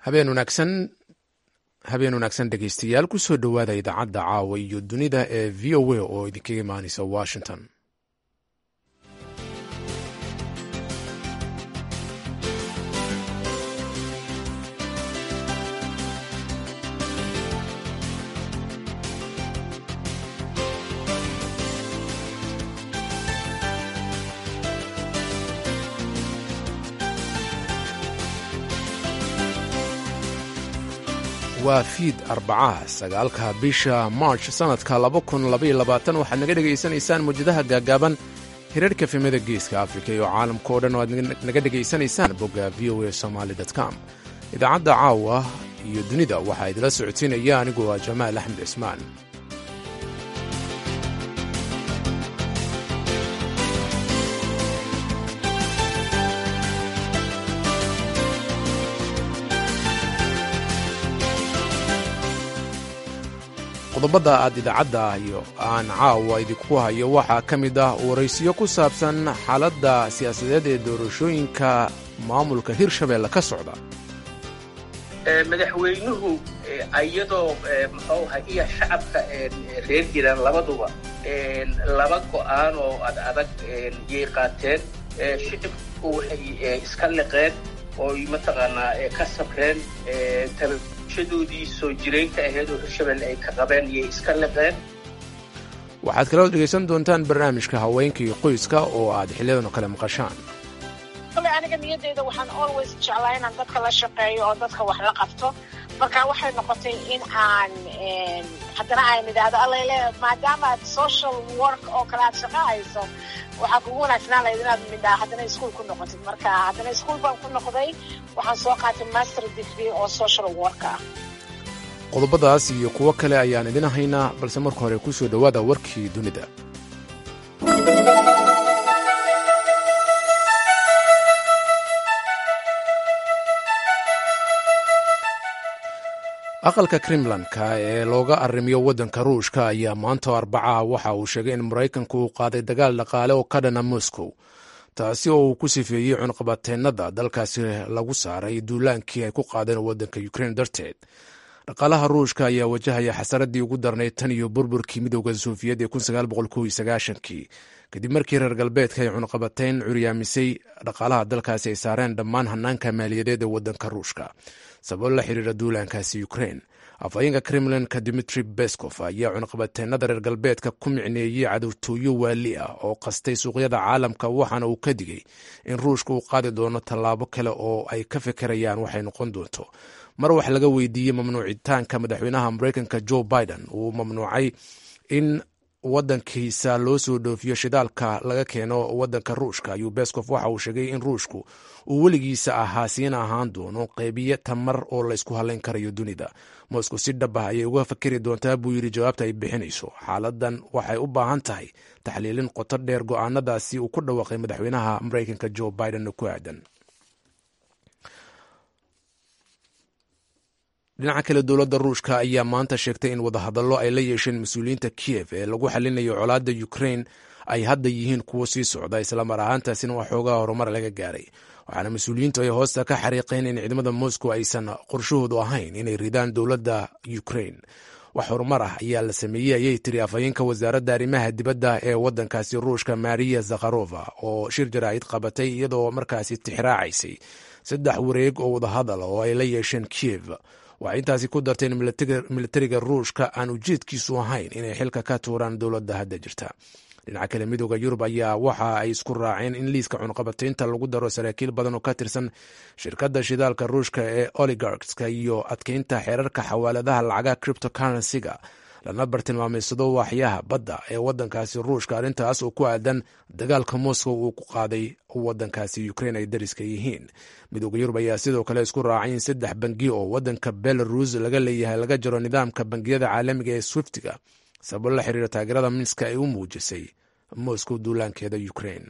habeen wanaagsan habeen wanaagsan dhegeystayaal kusoo dhowaada idaacadda caawa iyo dunida ee v o a oo idinkaga imaaneysa washington waa fiid arbacaha sagaalka bisha march sannadka waxaad naga dhegaysanaysaan mawjadaha gaagaaban hirarhka fimada geeska afrika iyo caalamka oo dhan oo aad naga dhegaysanaysaan bogga v o a somaali com idaacadda caawa iyo dunida waxaa idila socodsiinaya anigu waa jamaal axmed cismaan qodobada aad idaacadda iyo aan caawa idinku hayo waxaa ka mid ah waraysiyo ku saabsan xaaladda siyaasadeed ee doorashooyinka maamulka hirshabeelle ka socda madaxweynuhu iyadoo muxuu ahay iyo shacabka reer jiraan labaduba laba go'aan oo ad adag yay qaateen shicibku waxay iska liqeen ooy mataqaanaa ka sabreen shadoodii soo jiraynka ahayd oo hirshabelle ay ka qabeen iyay iska liqeen waxaad kaloo dhegaysan doontaan barnaamijka haweenka iyo qoyska oo aad xiliyadan oo kale maqashaan kale aniga niyadeyda waxaan always jeclaa inaan dadka la shaqeeyo oo dadka wax la qabto marka waxay noqotay in aan haddana aan idhaahdo allele maadaama aad social work oo kale aad shaqo hayso waxaa kugu wanaagsanaan lahayd inaad midhaa haddana ischool ku noqotid marka haddana ischool baan ku noqday waxaan soo qaatay master degree oo social work ah qodobadaas iyo kuwo kale ayaan idin haynaa balse marka hore ku soo dhowaada warkii dunida aqalka kremlanka ee looga arrimiyo waddanka ruushka ayaa maanta arbaca waxa uu sheegay in maraykanku uu qaaday dagaal dhaqaale oo ka dhana moscow taasi oo uu ku sifeeyey cunqabateennada dalkaasi lagu saaray duulaankii ay ku qaadeen waddanka ukrein darteed dhaqaalaha ruushka ayaa wajahaya xasaradii ugu darnayd tan iyo burburkii midowda sofiyeed ee kii kadib markii reer galbeedka ay cunqabateyn curyaamisay dhaqaalaha dalkaasi ay saareen dhammaan hanaanka maaliyadeed ee waddanka ruushka sababo la xiriira duulaankaasi ukrein afhayeenka kremlinka dimitri beskov ayaa cunqabateennada reer galbeedka ku micneeyey cadowtooyo waali ah oo qastay suuqyada caalamka waxaana uu ka digay in ruushka uu qaadi doono tallaabo kale oo ay ka fekerayaan waxay noqon doonto mar wax laga weydiiyey mamnuucitaanka madaxweynaha mareykanka joe biden uu mamnuucay in wadankiisa loo soo dhoofiyo shidaalka laga keeno wadanka ruushka ayuu beskov waxa uu sheegay in ruushku uu weligiisa ahaa siina ahaan doono qeybiye tamar oo laysku halayn karayo dunida moscow si dhab ah ayay uga fakeri doontaa buu yidhi jawaabta ay bixinayso xaaladan waxay u baahan tahay taxliilin qoto dheer go-aanadaasi uu ku dhawaaqay madaxweynaha mareykanka joe biden ku aadan dhinaca kale dowladda ruushka ayaa maanta sheegtay in wadahadallo ay la yeesheen mas-uuliyiinta kiev ee lagu xalinayo colaadda ukrein ay hadda yihiin kuwo sii socda islamar ahaantaasina waa xoogaha horumar laga gaaray waxaana mas-uuliyiintu ay hoosta ka xariiqeen in ciidamada moscow aysan qorshahoodu ahayn inay ridaan dowladda ukrein wax horumar ah ayaa la sameeyey ayay tiri afhayeenka wasaaradda arrimaha dibadda ee waddankaasi ruushka mariya zakharova oo shir jaraa'id qabatay iyadoo markaasi tixraacaysay saddex wareeg oo wadahadal oo ay la yeesheen kiev waxay intaasi ku darteen militariga ruushka aan ujeedkiisu ahayn inay xilka ka tuuraan dowladda hadda jirta dhinaca kale midooda yurub ayaa waxa ay isku raaceen in liiska cunqabataynta lagu daro saraakiil badan oo ka tirsan shirkadda shidaalka ruushka ee oligarkska iyo adkeynta xeerarka xawaaladaha lacagaha criptocurrency-ga lana bartilmaameysado waaxyaha badda ee wadankaasi ruushka arrintaas oo ku aadan dagaalka moscow uu ku qaaday wadankaasi ukrein ay dariska yihiin midooda yurub ayaa sidoo kale isku raacay in saddex bangi oo wadanka belarus laga leeyahay laga jaro nidaamka bangiyada caalamiga ee swiftiga sababo la xiriira taageerada minska ay u muujisay moscow duulaankeeda ukrein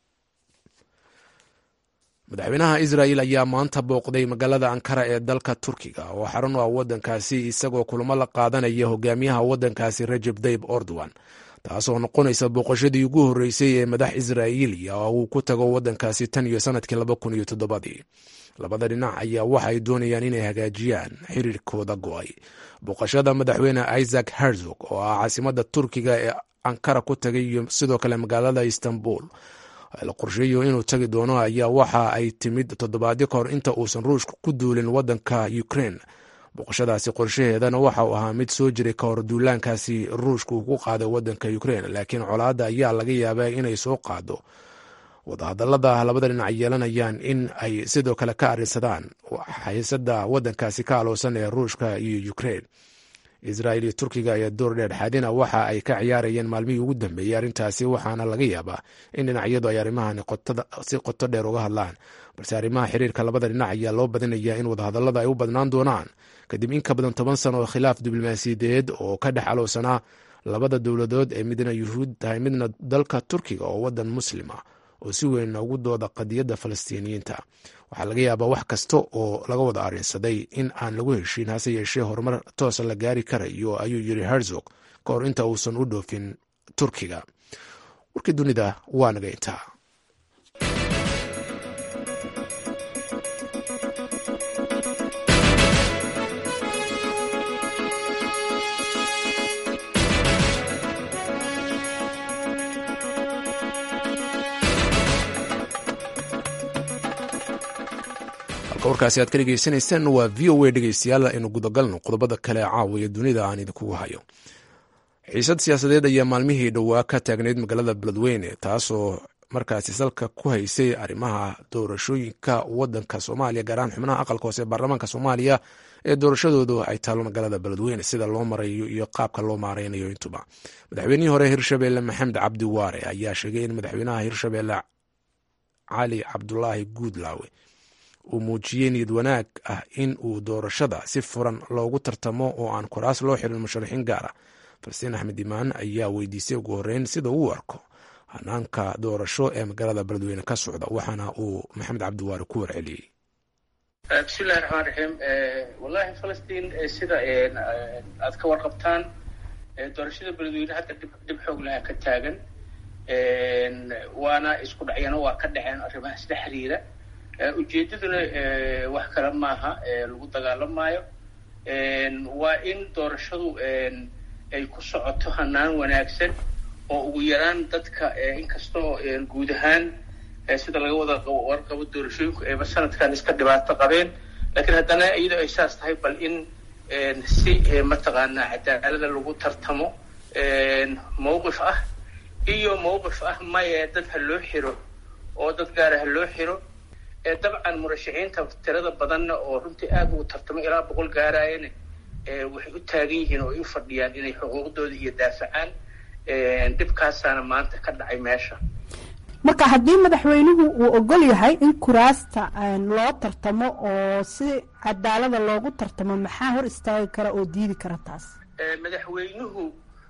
madaxweynaha israel ayaa maanta booqday magaalada ankara ee dalka turkiga oo xarun u ah wadankaasi isagoo kulamo la qaadanaya hogaamiyaha wadankaasi rajeb tayib ordowan taasoo noqonaysa booqashadii ugu horreysay ee madax israa'iiliya oo uu ku tago waddankaasi tan iyo sannadkii laba kun iyo toddobadii labada dhinac ayaa waxa ay doonayaan inay hagaajiyaan xiriirkooda go'ay booqashada madaxweyne isaac herzog oo ah caasimadda turkiga ee ankara ku tagay iyo sidoo kale magaalada istanbul la qorsheeyo inuu tagi doono ayaa waxa ay timid toddobaadyo ka hor inta uusan ruushka ku duulin waddanka ukraine booqashadaasi qorshaheedana waxa uu ahaa mid soo jiray ka hor duulaankaasi ruushka uu ku qaaday waddanka ukraine laakiin colaadda ayaa laga yaabaa inay soo qaado wadahadallada labada dhinac yeelanayaan in ay sidoo kale ka arrinsadaan xiisada waddankaasi ka aloosan ee ruushka iyo ukraine israel iyo turkiga ayaa door dheer xadina waxa ay ka ciyaarayeen maalmihii ugu dambeeyey arrintaasi waxaana laga yaabaa in dhinacyadu ay arrimahan si qoto dheer uga hadlaan balse arrimaha xiriirka labada dhinac ayaa loo badinayaa in wadahadallada ay u badnaan doonaan kadib in ka badan toban sano oo khilaaf diblomaasiyadeed oo ka dhex alowsanaa labada dowladood ee midna yuhuud tahay midna dalka turkiga oo waddan muslima oo si weyn ugu dooda qadiyadda falastiiniyiinta waxaa laga yaabaa wax kasta oo laga wada arrinsaday in aan lagu heshiin hase yeeshee horumar toosa la gaari karayo ayuu yiri herzog ka hor inta uusan u dhoofin turkiga warkii dunida waa naga intaa warkaasi aad ka dhegeysanayseen waa v o a dhegeystayaal aynu gudagalno qodobada kale caawiya dunida aan idinkugu hayo xiisad siyaasadeed ayaa maalmihii dhowaa ka taagnayd magaalada beledweyne taasoo markaasi salka ku haysay arrimaha doorashooyinka wadanka soomaaliya gaar ahaan xubnaha aqalka hoose ee baarlamaanka soomaaliya ee doorashadoodu ay taalo magaalada beledweyne sida loo marayo iyo qaabka loo maareynayo intuba madaxweynihii hore hirshabeelle maxamed cabdi waare ayaa sheegay in madaxweynaha hirshabeelle cali cabdulaahi guudlaawe uu muujiyey niyad wanaag ah in uu doorashada si furan loogu tartamo oo aan kuraas loo xirin musharaxiin gaara falastiin axmed imaan ayaa weydiisay ugu horeyn sida uu arko hanaanka doorasho ee magaalada beledweyne ka socda waxaana uu maxamed cabdiwaare ku warceliyey bismillahi raxmaan raxiim wallahi falastiin sida aad ka warqabtaan doorashada beledweyne hadda dhib xoog laha ka taagan waana isku dhacyano waa ka dhaceen arrimahaas la xiriira ujeedaduna wax kale maaha lagu dagaalamaayo waa in doorashadu ay ku socoto hanaan wanaagsan oo ugu yaraan dadka inkastoo guud ahaan sida laga wada warqabo doorashooyinku ayba sanadkan iska dhibaato qabeen laakiin haddana iyadoo ay saas tahay bal in si mataqaanaa cadaalada lagu tartamo mawqif ah iyo mawqif ah maye dad ha loo xiro oo dad gaara ha loo xiro dabcan murashaxiinta tirada badanna oo runtii aada ugu tartamo ilaa boqol gaaraayana waxay u taagan yihiin oo ay u fadhiyaan inay xuquuqdooda iyo daafacaan dhibkaasaana maanta ka dhacay meesha marka haddii madaxweynuhu uu ogol yahay in kuraasta loo tartamo oo si cadaalada loogu tartamo maxaa hor istaagi kara oo diidi kara taas madaxweynuhu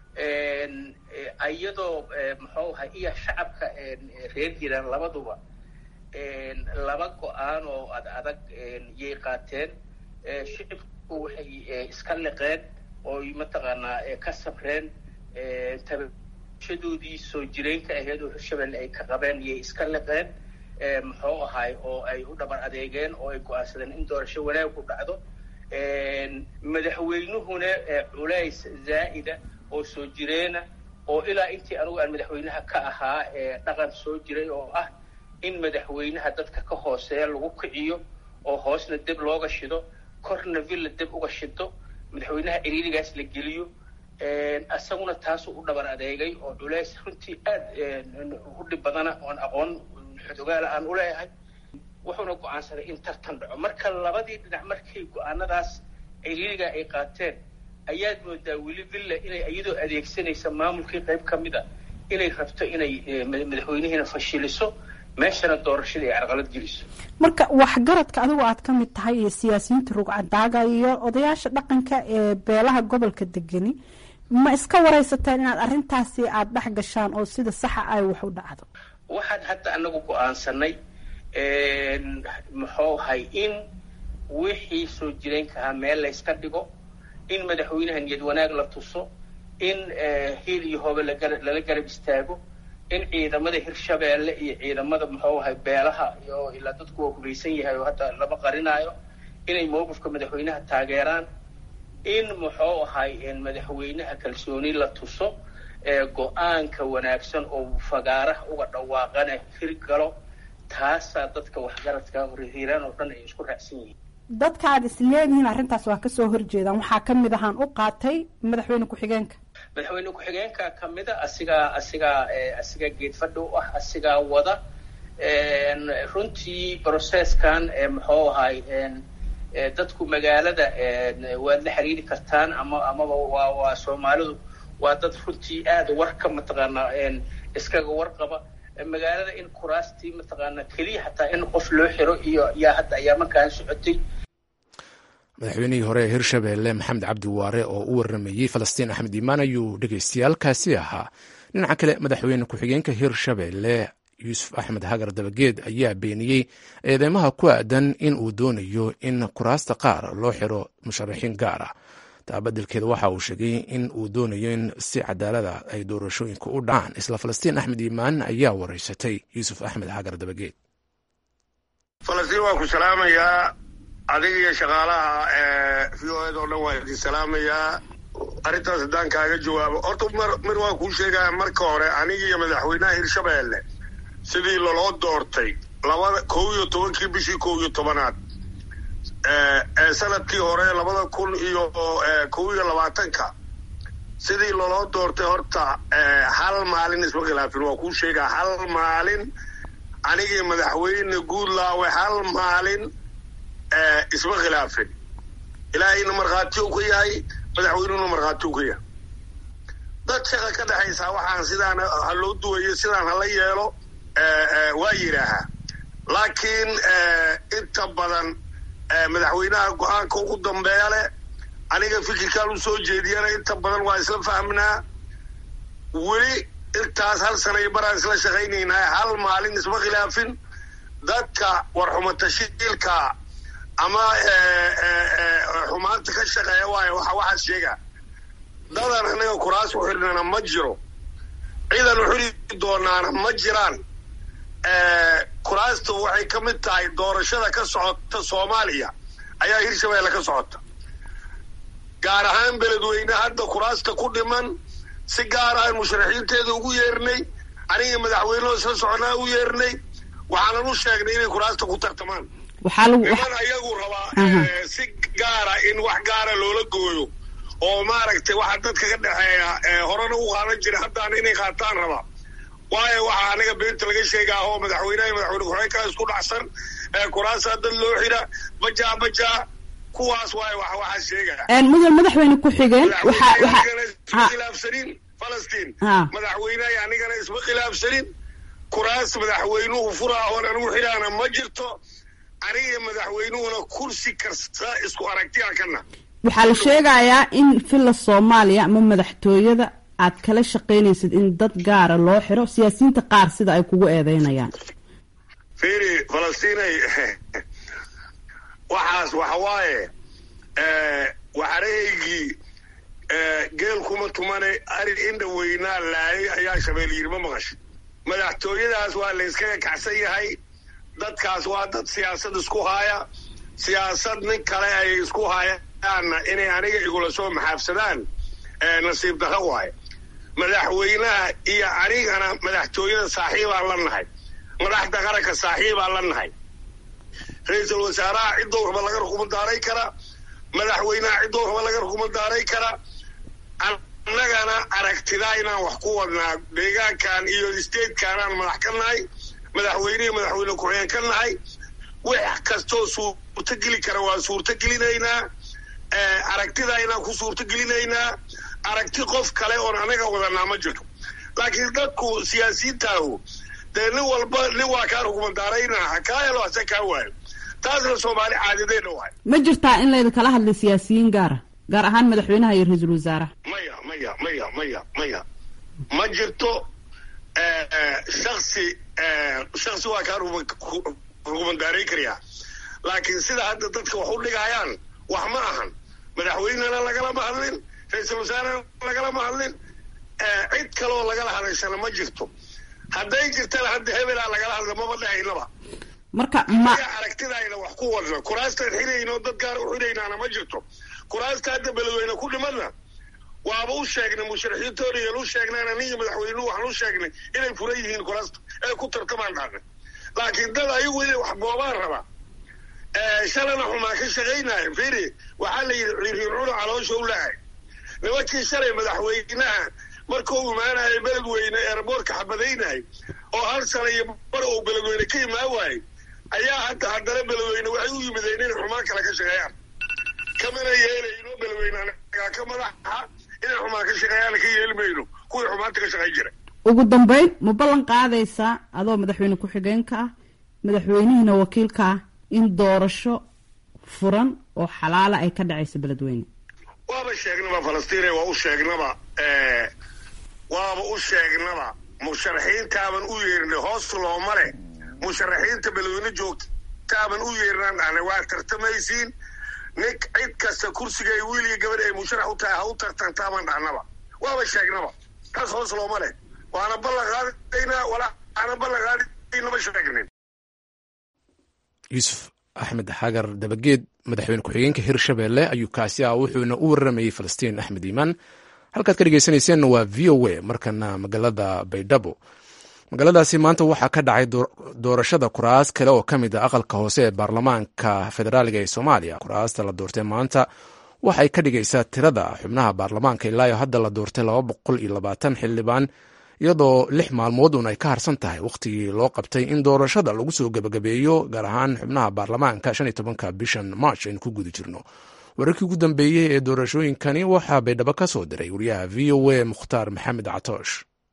iyadoo muxuu ahay iyo shacabka reer jiraan labaduba laba go-aan oo ad adag yay qaateen shicibku waxay iska liqeen oo mataqaanaa ka sabreen tabashadoodii soo jireynka ahayd oo hirshabelle ay ka qabeen yay iska liqeen muxuu ahay oo ay u dhabar adeegeen oo ay go-aansadeen in doorasho wanaagu dhacdo madaxweynuhuna culays zaa'ida oo soo jireena oo ilaa intii anigu aan madaxweynaha ka ahaa dhaqan soo jiray oo ah in madaxweynaha dadka ka hooseeya lagu kiciyo oo hoosna deb looga shido korna villa deb uga shido madaxweynaha ciriirigaas la geliyo isaguna taasuu u dhabar adeegay oo culays runtii aad u dhib badana oon aqoon xodogaala aan u leeyahay wuxuuna go-aansaday in tartan dhaco marka labadii dhinac markay go-aanadaas ciriiriga ay qaateen ayaad moodaa weli villa inay iyadoo adeegsanaysa maamulkii qayb ka mid a inay rabto inay madaxweynihiina fashiliso meeshana doorashadii ay carqalad geliso marka waxgaradka adigu aad ka mid tahay iyo siyaasiyiinta rugcadaaga iyo odayaasha dhaqanka ee beelaha gobolka degani ma iska waraysateen inaad arrintaasi aada dhex gashaan oo sida saxa ay wax u dhacdo waxaan hadda anagu go-aansanay muxuu ahay in wixii soo jireenka ahaa meel layska dhigo in madaxweynaha niyad wanaag la tuso in hiil iyo hoobe lala garab istaago in ciidamada hirshabeelle iyo ciidamada muxuu ahay beelaha iyo ilaa dadku waa hubaysan yahay oo hadda lama qarinaayo inay mowqifka madaxweynaha taageeraan in muxuu ahay madaxweynaha kalsooni la tuso go-aanka wanaagsan oo fagaaraha uga dhawaaqana hirgalo taasaa dadka waxgaradka hiiraan oo dhan ay isku raacsan yihiin dadka aad is leedihiin arrintaas waa kasoo horjeedaan waxaa ka mid ahaan u qaatay madaxweyne ku-xigeenka madaxweyne ku-xigeenka kamida asigaa asigaa asigaa geed fadhi u ah asigaa wada runtii processkan muxuu ahay dadku magaalada waad la xiriiri kartaan ama amaba waa waa soomaalidu waa dad runtii aada warka mataqaanaa iskaga warqaba magaalada in kuraastii mataqaanaa keliya xataa in qof loo xiro iyo yaa hadda ayaa markaan socotay madaxweynihii hore ee hirshabeelle maxamed cabdi waare oo u waramayey falastiin axmed iimaan ayuu dhegaystayaalkaasi ahaa dhinaca kale madaxweyne ku-xigeenka hirshabeelle yuusuf axmed hagar dabageed ayaa beeniyey eedeymaha ku aadan in uu doonayo in kuraasta qaar loo xiro musharaxiin gaar ah taa beddelkeeda waxa uu sheegay in uu doonayo in si cadaalada ay doorashooyinka u dhacaan isla falastiin axmed iimaan ayaa wareysatay yuusuf axmed hagar dabageed falastiin waan ku salaamayaa adiga iyo shaqaalaha v o ed oo dhan waan idin salaamayaa arrintaas haddaan kaaga jawaabo horta mar mir waan kuu sheegaya marka hore aniga iyo madaxweynaha hirshabeelle sidii loloo doortay labada kow iyo tobankii bishii kow iyo tobanaad ee sanadkii hore labada kun iyo kow iyo labaatanka sidii loloo doortay horta hal maalin isma khilaafin waa kuu sheegaa hal maalin anigii madaxweyne guudlaawe hal maalin isma khilaafin ilaahayna markhaati u ka yahay madaxweynuhuna markhaati u ka yahay dad shaqa ka dhexaysaa waxaan sidaan ha loo duwayo sidaan hala yeelo waa yidhaahaa laakiin inta badan madaxweynaha go-aanka ugu dambeeya leh aniga fikirkaan u soo jeediyana inta badan waa isla fahmnaa weli intaas hal sana iyo baraan isla shaqaynaynaa hal maalin isma khilaafin dadka warxuma tashiilka ama xumaanta ka shaqeeya waayo waxa waxaas sheega dadan anaga kuraas u xidhnana ma jiro ciidan u xidhi doonaana ma jiraan kuraastu waxay ka mid tahay doorashada ka socota soomaaliya ayaa hirshabeelle ka socota gaar ahaan beledweyne hadda kuraasta ku dhiman si gaar ahaan musharaxiinteeda ugu yeernay aniga madaxweynehoo isla soconaa u yeernay waxaanan u sheegnay inay kuraasta ku tartamaan niman ayagu rabaa si gaara in wax gaara loola gooyo oo maaragtay waxa dadka ka dhexeeya horena u qaadan jira haddaan inay qaataan rabaa waayo waxaa aniga beenta laga sheegaa oo madaxweyneha madaxweyne ku-xigeenkaa isku dhacsan kuraasaa dad loo xira bajaa bajaa kuwaas waayo wax waxaa sheegaya mudan madaxweyne ku-xigeen isma khilaafsanin falastiin madaxweyneha anigana isma khilaafsanin kuraas madaxweynuhu furaa oon anigu xidhaana ma jirto aniga madaxweynuhuna kursi kasta isku aragtiya kana waxaa la sheegayaa in villa soomaaliya ama madaxtooyada aad kala shaqaynaysid in dad gaara loo xiro siyaasiyiinta qaar sida ay kugu eedeynayaan firi falastiinay waxaas waxa waaye waxarahaygii geel kuma tumane ari indha weynaa laayay ayaa shabeel yiri ma maqasho madaxtooyadaas waa la yskaga kacsan yahay dadkaas waa dad siyaasad isku haaya siyaasad nin kale ay isku haayaanna inay aniga igula soo maxaafsadaan nasiib darro waaye madaxweynaha iyo anigana madaxtooyada saaxiibaan la nahay madaxda qaranka saaxiibaan la nahay ra-iisul wasaaraha ciddou raba laga rukumadaaray kara madaxweynaha ciddou raba laga rukumadaaray kara annagana aragtidaa inaan wax ku wadnaa deegaankan iyo statekanaan madax ka nahay madaxweynihii madaxweyne ku-xigeen ka nahay wax kastoo suurto geli kara waa suurto gelinaynaa aragtidaa inaan ku suurto gelinaynaa aragti qof kale oon anaga wadanaa ma jirto laakiin dadku siyaasiyiintaahu dee nin walba nin waa kaa rukumadaraynaa ha kaa helo hase kaa waayo taasna soomaali caadadeena waay ma jirtaa in laydinkala hadlay siyaasiyiin gaara gaar ahaan madaxweynaha iyo ra-iisul wasaaraha maya maya maya maya maya ma jirto shaksi shaksi waa kaa rukumadaaray karayaa laakiin sida hadda dadka wax u dhigayaan wax ma ahan madaxweynena lagalama hadlin ra-iisul wasaarena lagalama hadlin cid kaloo lagala hadashana ma jirto hadday jirtana hadda hebelaa lagala hadla maba dhahaynaba marka ma aragtidayna wax ku wadna kuraastaan xirayno dad gaar u xiraynaana ma jirto kuraasta hadda beledweyne ku dhimadna waaba u sheegnay musharaxiintoona yaan u sheegnayna niyo madaxweynuhu waxaan u sheegnay inay furan yihiin kuraasta ee ku tartamaan dhaaqay laakiin dad ayagu inay wax boobaan rabaa shalana xumaa ka shaqaynaya firi waxaa la yidhi riircuna caloosha u lahay nimankii shalay madaxweynaha markuu imaanaya beledweyne eeraboorka xabadaynay oo hal sana iyo bar uu beledweyne ka imaan waayey ayaa hadda haddana beledweyne waxay u yimideen inay xumaan kale ka shaqeeyaan kamana yeelayno beledweyne anagaa ka madaxa inay xumaan ka shaqeeyaan ka yeeli mayno kuwii xumaanta ka shaqayn jira ugu dambeyn ma ballan qaadaysaa adoo madaxweyne ku-xigeenka ah madaxweynihiina wakiilka ah in doorasho furan oo xalaala ay ka dhacayso beledweyne waaba sheegnaba falastiine waa u sheegnaba waaba u sheegnaba musharaxiintaaban u yeernay hoos looma leh musharaxiinta beledweyne joogtaaban u yeernaan dhahnay waa tartamaysiin nin cid kasta kursiga ay wiil iyo gabadh ay musharax u tahay ha u tartantaaban dhahnaba waaba sheegnaba taas hoos looma leh waana ballan qaadaynaa walaana ballan qaadaynama sheegnin yuusuf axmed xagar dabageed madaxweyne ku-xigeenka hirshabelle ayuu kaasi ah wuxuuna u waramayey falastiin axmed iimaan halkaad ka dhegeysaneyseenna waa v o a markana magaalada baydhabo magaaladaasi maanta waxaa ka dhacay doorashada kuraas kale oo ka mid a aqalka hoose ee baarlamaanka federaaliga ee soomaaliya kuraasta la doortay maanta waxay ka dhigaysaa tirada xubnaha baarlamaanka ilaa iyo hadda la doortay laba boqol iyo labaatan xildhibaan iyadoo lix maalmood uun ay ka harsan tahay wakhtigii loo qabtay in doorashada lagu soo gebagabeeyo gaar ahaan xubnaha baarlamaanka shan iyo tobanka bishan march aynu ku guda jirno wararkii ugu dambeeyey ee doorashooyinkani waxaa baydhabo ka soo diray wariyaha v o a mukhtaar maxamed catoosh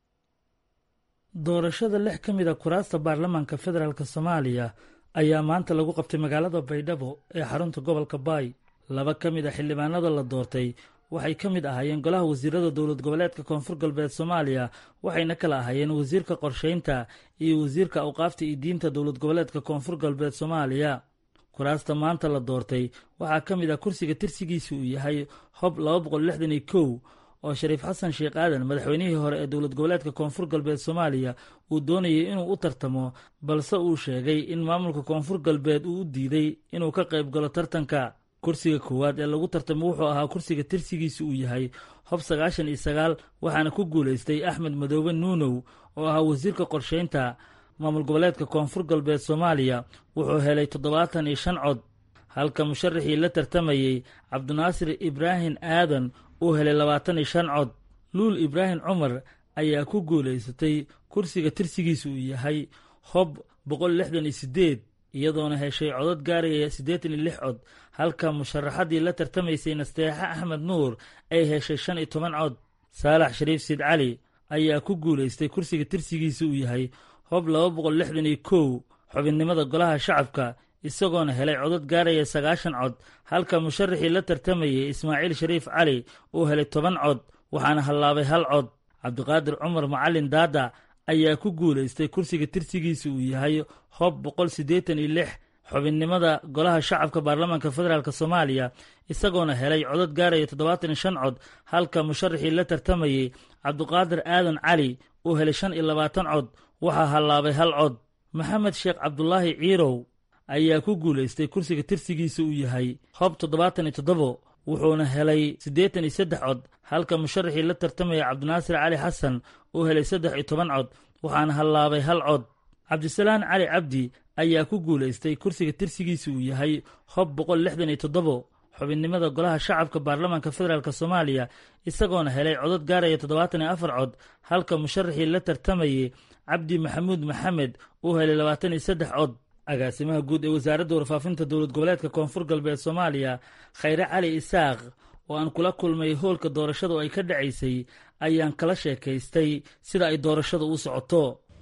doorashada lix ka mid a kuraasta baarlamaanka federaalk soomaaliya ayaa maanta lagu qabtay magaalada baydhabo ee xarunta gobolka baay laba ka mid a xildhibaanada la doortay waxay ka mid ahaayeen golaha wasiirada dowlad goboleedka koonfur galbeed soomaaliya waxayna kala ahaayeen wasiirka qorshaynta iyo wasiirka awqaafta iyo diinta dowlad goboleedka koonfur galbeed soomaaliya kuraasta maanta la doortay waxaa ka mid ah kursiga tirsigiisa uu yahay hob laba boqol lixdan iyo kow oo shariif xasan sheekh aadan madaxweynihii hore ee dowlad goboleedka koonfur galbeed soomaaliya uu doonayay inuu u tartamo balse uu sheegay in maamulka koonfur galbeed uu u diiday inuu ka qayb galo tartanka kursiga koowaad ee lagu tartamo wuxuu ahaa kursiga tirsigiisa uu yahay hob sagaashan iyo sagaal waxaana ku guulaystay axmed madoobe nuunow oo ahaa wasiirka qorshaynta maamul goboleedka koonfur galbeed soomaaliya wuxuu helay toddobaatan iyo shan cod halka musharaxii la tartamayey cabdinaasir ibraahim aadan uu helay labaatan iyo shan cod luul ibraahim cumar ayaa ku guulaysatay kursiga tirsigiisa uu yahay hob boqol lixdan iyo siddeed iyadoona heshay codad gaaraya siddeetan iyo lix cod halka musharaxaddii la tartamaysay nasteexa axmed nuur ay heshay shan iyo toban cod saalax shariif siid cali ayaa ku guulaystay kursiga tirsigiisa uu yahay hob laba boqol lixdan iyo kow xubinnimada golaha shacabka isagoona helay codad gaaraya sagaashan cod halka musharaxii la tartamayay ismaaciil shariif cali uu helay toban cod waxaana hallaabay hal cod cabdiqaadir cumar macalin daada ayaa ku guulaystay kursiga tirsigiisa uu yahay hob boqol siddeetan iyo lix xubinnimada golaha shacabka baarlamaanka federaalk soomaaliya isagoona helay codad gaaraya toddobaatan iyo shan cod halka musharaxii la tartamayey cabdiqaadir aadan cali uu helay shan iyo labaatan cod waxaa hallaabay hal cod maxamed sheekh cabdulaahi ciirow ayaa ku guulaystay kursiga tirsigiisa uu yahay hob toddobaatan iyo toddobo wuxuuna helay siddeetan iyo saddex cod halka musharaxii la tartamaya cabdinaasir cali xasan uu helay saddex iyo toban cod waxaana hallaabay hal cod cabdisalaan cali cabdi ayaa ku guulaystay kursiga tirsigiisa uu yahay hob boqol lixdan iyo toddobo xubinnimada golaha shacabka baarlamaanka federaalk soomaaliya isagoona helay codad gaaraya toddobaatan iyo afar cod halka musharaxii la tartamayey cabdi maxamuud maxamed uu helay labaatan iyo saddex cod agaasimaha guud ee wasaaradda warfaafinta dowlad goboleedka koonfur galbeed soomaaliya khayre cali isaaq oo aan kula kulmay hoolka doorashadu ay ka dhacaysay ayaan kala sheekaystay sida ay doorashadu u socoto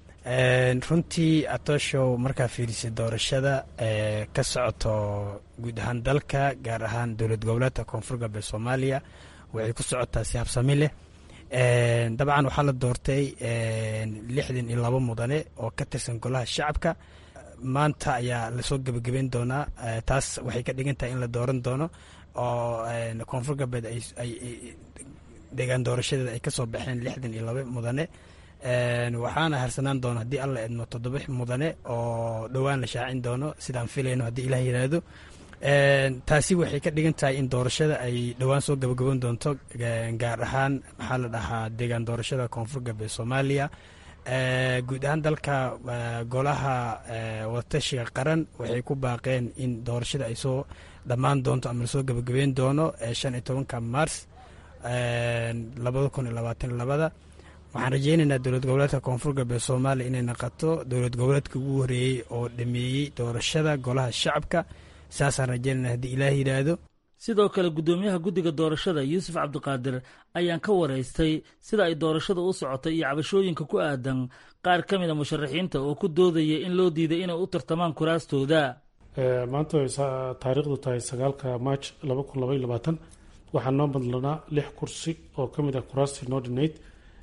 runtii atooshow markaa fiirisay doorashada ka socoto guud ahaan dalka gaar ahaan dowlad goboleedka koonfur galbeed soomaaliya waxay ku socotaa si habsami leh dabcan waxaa la doortay lixdan iyo labo mudane oo ka tirsan golaha shacabka maanta ayaa lasoo gebagabeyn doonaa taas waxay ka dhigan tahay in la dooran doono oo koonfur galbeed ay deegaan doorashadeeda ay kasoo baxeen lixdan iyo laba mudane waxaana harsanaan doono haddii alla edmo toddoba mudane oo dhowaan la shaacin doono sidaan filayno haddii ilah yiraahdo taasi waxay ka dhigan tahay in doorashada ay dhowaan soo gabagaban doonto gaar ahaan maxaa la dhahaa deegaan doorashada koonfur galbeed soomaaliya guud ahaan dalka golaha wadatashiga qaran waxay ku baaqeen in doorashada ay soo dhammaan doonto ama lasoo gabagabeyn doono shan iyo tobanka mars labada kun iyo labaatan labada waxaan rajeynaynaa dowlad goboleedka koonfur galbeed soomaaliya inay naqato dowlad goboleedka ugu horeeyey oo dhameeyey doorashada golaha shacabka saasaan rajeynayna haddii ilaah yidhaahdo sidoo kale guddoomiyaha guddiga doorashada yuusuf cabdiqaadir ayaan ka waraystay sida ay doorashada u socotay iyo cabashooyinka ku aadan qaar ka mida musharaxiinta oo ku doodaya in loo diiday inay u tartamaan kuraastooda maanta way taariikhdu tahay sagaalka march laba kun labaiy labaatan waxaa noo madlanaa lix kursi oo ka mid ah kuraastii noo dhinayd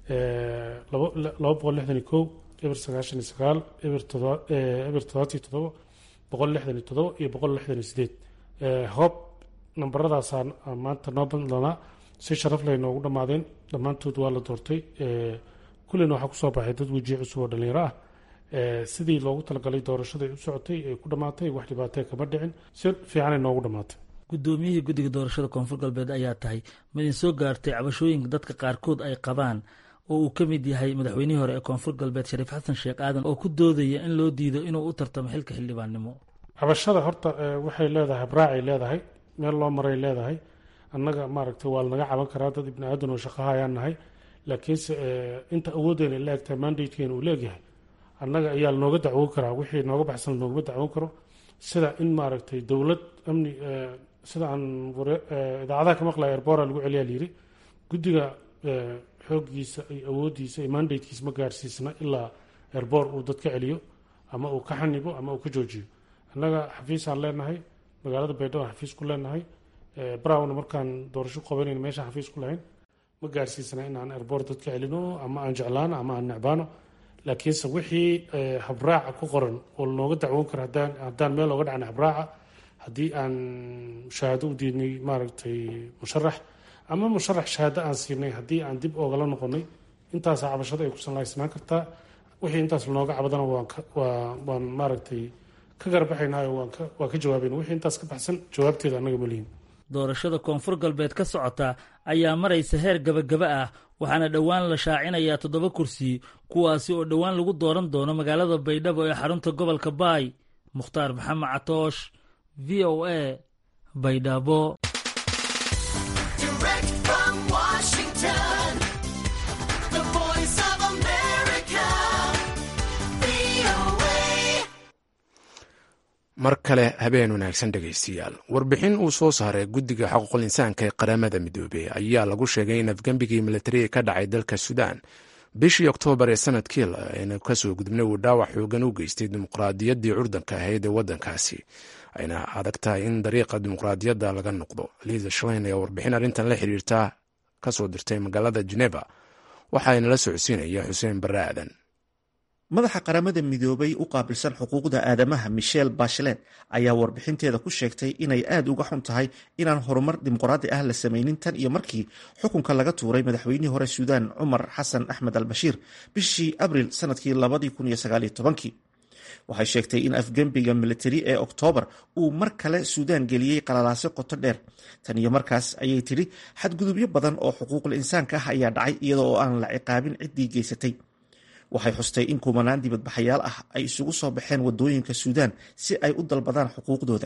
laba boqol lixdan iyo kow eber sagaashan iyo sagaal eber toddobaatiyo toddoba boqol lixdan iyo toddoba iyo boqol lixdan iyo sideed hoob nambaradaasaa maanta noo madlanaa si sharaf leh noogu dhammaadeen dhammaantood waa la doortay kullina waxaa kusoo baxay dad wejiye cusub oo dhalinyaro ah sidii loogu talagalay doorashada ay u socotay ay ku dhammaatay wax dhibaatee kama dhicin si fiicanay noogu dhammaatay guddoomiyihii guddiga doorashada koonfur galbeed ayaa tahay midin soo gaartay cabashooyinka dadka qaarkood ay qabaan oo uu ka mid yahay madaxweynihii hore ee koonfur galbeed shariif xasan sheekh aadan oo ku doodaya in loo diido inuu u tartamo xilka xildhibaannimo cabashada horta waxay leedahay habraacay leedahay meel loo maray leedahay annaga maaragtay waa lanaga caban karaa dad ibni aadan oo shaqaha ayaan nahay laakiinse inta awooddeena la egtahay mandatekeena uu leegyahay annaga ayaa lanooga dacwoon karaa wixii nooga baxsan lanoogama dacwoon karo sida in maaragtay dowlad amni sida aan idaacadaha ka maqlaya erbora lagu celiyaa layiri guddiga xooggiisa iyo awooddiisa iyo mandatekiisa ma gaarsiisna ilaa erbor uu dad ka celiyo ama uu ka xanibo ama uu ka joojiyo annaga xafiisaan leenahay magaalada baydhabo xafiis ku leenahay brown markaan doorasho qabanayna meeshaan xafiis ku lahayn ma gaarsiisna in aan erbor dad ka celino ama aan jeclaano ama aan necbaano laakiinse wixii habraaca ku qoran oo lanooga dacwoon karo haddaan haddaan meel ooga dhacna habraaca haddii aan shahaado u diidnay maaragtay musharax ama musharax shahaado aan siinay haddii aan dib oogala noqonay intaasa cabashada ay ku sanlaysnaan kartaa wixii intaas lanooga cabadana waan maaragtay ka garbaxaynaayo waa ka jawaabayna wixii intaas ka baxsan jawaabteeda annaga malihin doorashada koonfur galbeed ka socota ayaa maraysa heer gabagaba ah waxaana dhowaan la shaacinayaa toddoba kursi kuwaasi oo dhowaan lagu dooran doono magaalada baydhabo ee xarunta gobolka baay mukhtaar maxamed catoosh v o a baydhabo mar kale habeen wanaagsan dhegaystayaal warbixin uu soo saaray guddiga xuquuqul insaanka ee qaramada midoobey ayaa lagu sheegay in afgembigii militariga ka dhacay dalka suudaan bishii oktoobar ee sanadkii aynu kasoo gudubnay uu dhaawac xoogan u geystay dimuqraadiyaddii curdanka ahayd ee waddankaasi ayna adag tahay in dariiqa dimuqraadiyadda laga noqdo liisa shlein ayaa warbixin arrintan la xiriirta kasoo dirtay magaalada geneva waxaana la socodsiinaya xuseen barre aadan madaxa qaramada midoobay u qaabilsan xuquuqda aadamaha michel bachelet ayaa warbixinteeda ku sheegtay inay aada uga xun tahay inaan horumar dimuqraadi ah la samaynin tan iyo markii xukunka laga tuuray madaxweynihii hore suudaan cumar xasan axmed al bashiir bishii abril sanadkii labadii kun iyo sagaaliyo tobankii waxay sheegtay in afgembiga militari ee oktoobar uu mar kale suudaan geliyey qalalaasyo qoto dheer tan iyo markaas ayay tidhi xadgudubyo badan oo xuquuqul insaanka ah ayaa dhacay iyada oo aan la ciqaabin ciddii geysatay waxay xustay in kumanaan dibadbaxayaal ah ay isugu soo baxeen wadooyinka suudaan si ay u dalbadaan xuquuqdooda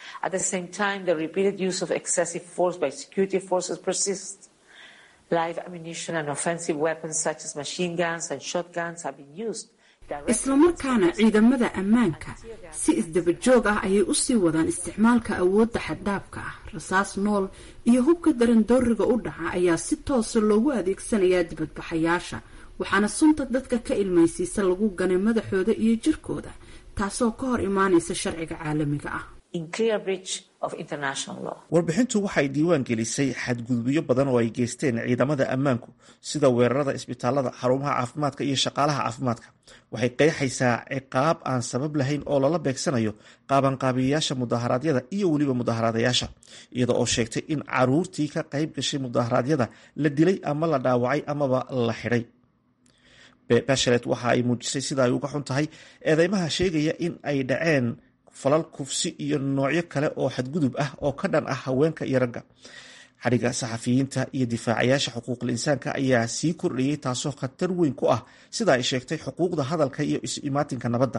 islamarkaana ciidamada ammaanka si isdaba joog ah ayay usii wadaan isticmaalka awoodda xaddaafka ah rasaas nool iyo hubka darandooriga u dhaca ayaa si toosa loogu adeegsanayaa dibadbaxayaasha waxaana sunta dadka ka ilmaysiisa lagu ganay madaxooda iyo jirkooda taasoo ka hor imaanaysa sharciga caalamiga ah warbixintu waxay diiwaan gelisay xadgudubyo badan oo ay geysteen ciidamada ammaanku sida weerarada isbitaalada xarumaha caafimaadka iyo shaqaalaha caafimaadka waxay qeexaysaa ciqaab aan sabab lahayn oo lala beegsanayo qaabanqaabiyayaasha mudaharaadyada iyo weliba mudaharadayaasha iyada oo sheegtay in caruurtii ka qayb gashay mudaharaadyada la dilay ama la dhaawacay amaba la xidhay bashalet waxa ay muujisay sida ay uga xun tahay eedeymaha sheegaya in ay dhaceen falal kufsi iyo noocyo kale oo xadgudub ah oo ka dhan ah haweenka iyo ragga xadhigga saxafiyiinta iyo difaacayaasha xuquuqul insaanka ayaa sii kordhayay taasoo khatar weyn ku ah sida ay sheegtay xuquuqda hadalka iyo is-imaatinka nabadda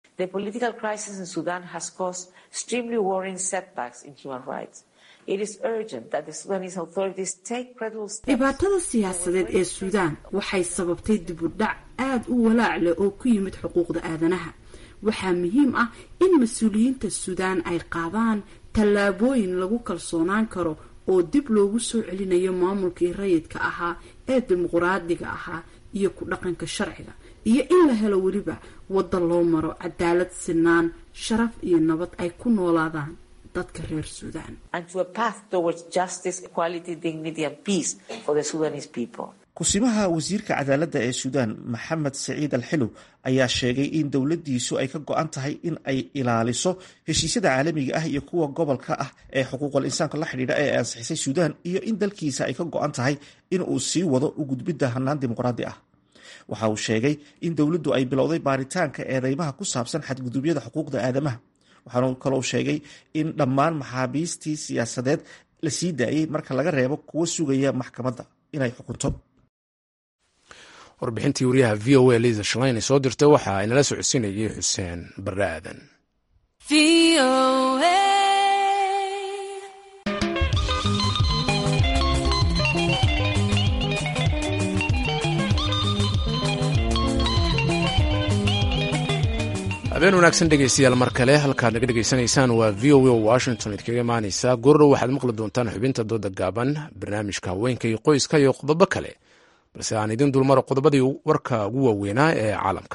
dhibaatada siyaasadeed ee suudaan waxay sababtay dib u dhac aada u walaac leh oo ku yimid xuquuqda aadanaha waxaa muhiim ah in mas-uuliyiinta suudaan ay qaadaan tallaabooyin lagu kalsoonaan karo oo dib loogu soo celinayo maamulkii rayidka ahaa ee dimuquraadiga ahaa iyo ku dhaqanka sharciga iyo in la helo weliba wadda loo maro cadaalad sinaan sharaf iyo nabad ay ku noolaadaan dadka reer suudaan kusimaha wasiirka cadaaladda ee suudaan maxamed saciid al xilow ayaa sheegay in dowladdiisu ay ka go-an tahay in ay ilaaliso heshiisyada caalamiga ah iyo kuwa gobolka ah ee xuquuqal insaanka la xidhiidha ee ansixisay suudaan iyo in dalkiisa ay ka go-an tahay in uu sii wado u gudbidda hannaan dimuqraadi ah waxa uu sheegay in dowladdu ay bilowday baaritaanka eedeymaha ku saabsan xadgudubyada xuquuqda aadamaha waxaanu kaloo sheegay in dhammaan maxaabiistii siyaasadeed la sii daayey marka laga reebo kuwa sugaya maxkamadda inay xukunto warbixintii wariyaha v o a liisa shalayn soo dirtay waxa ay nala socodsiinayay xuseen barre aadan habeen wanaagsan dhegeystayaal mar kale halkaad naga dhegeysanaysaan waa v o a washington idkaga imaaneysa goordhow waxaad maqli doontaan xubinta dooda gaaban barnaamijka haweenka iyo qoyska iyo qodobo kale balse aan idin dulmaro qodobadii warka ugu waaweynaa ee caalamka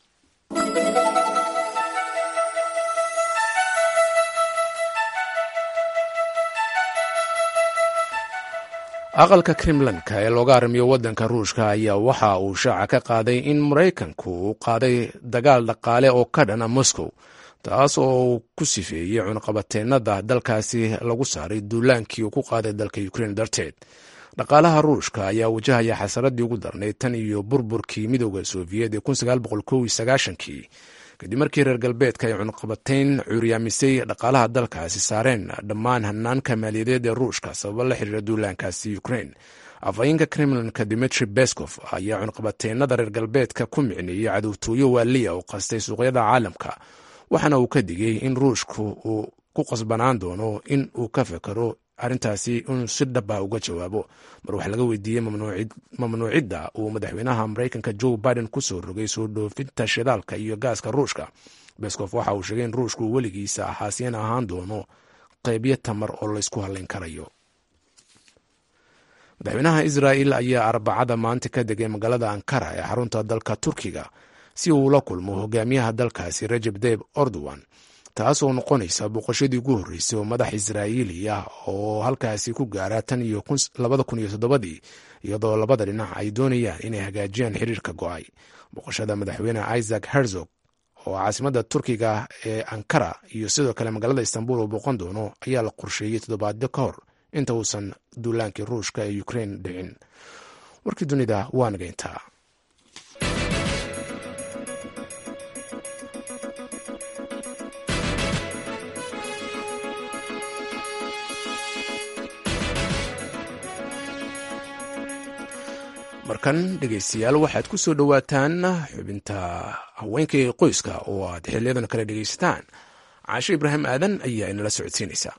aqalka kremlanka ee looga arrimiyo waddanka ruushka ayaa waxa uu shaaca ka qaaday in maraykanku uu qaaday dagaal dhaqaale oo ka dhana moscow taas oo uu ku sifeeyey cunqabateennada dalkaasi lagu saaray duulaankii uu ku qaaday dalka ukrein darteed dhaqaalaha ruushka ayaa wajahaya xasaradii ugu darnayd tan iyo burburkii midooda sofiyeet ee kii kadib markii reer galbeedka ay cunqabateyn cuuryaamisay dhaqaalaha dalkaasi saareen dhammaan hanaanka maaliyadeed ee ruushka sababo la xiriira duulaankaasi ukrein afhayeenka kremlinka dimitri beskov ayaa cunqabateynada reer galbeedka ku micneeyey cadowtooyo waaliya oo qastay suuqyada caalamka waxaana uu ka digay in ruushku uu ku qasbanaan doono in uu ka fekero arrintaasi inuu si dhaba uga jawaabo mar wax laga weydiiyey mamnuucidda uu madaxweynaha maraykanka joe biden ku soo rogay soo dhoofinta shidaalka iyo gaaska ruushka beskof waxa uu sheegay in ruushku weligiisa ahaasiyeen ahaan doono qeybyo tamar oo laysku halayn karayo madaxweynaha israa'il ayaa arbacada maanta ka degay magaalada ankara ee xarunta dalka turkiga si uu la kulmo hogaamiyaha dalkaasi rajeb deb ordowan taas oo noqonaysa boqoshadii ugu horreysay oo madax israa'iili ah oo halkaasi ku gaara tan iyo labada kun iyo toddobadii iyadoo labada dhinac ay doonayaan inay hagaajiyaan xiriirka go-ay boqoshada madaxweyne isaac herzog oo caasimadda turkiga ee ankara iyo sidoo kale magaalada istanbul oo booqan doono ayaa la qorsheeyey toddobaadyo ka hor inta uusan duulaankii ruushka ee ukrein dhicin warkii dunida waa nagayntaa markan dhegeystayaal waxaad ku soo dhowaataan xubinta haweenka ee qoyska oo aad xiliyadan kale dhegeysataan caasho ibraahim aadan ayaa inala socodsiinaysa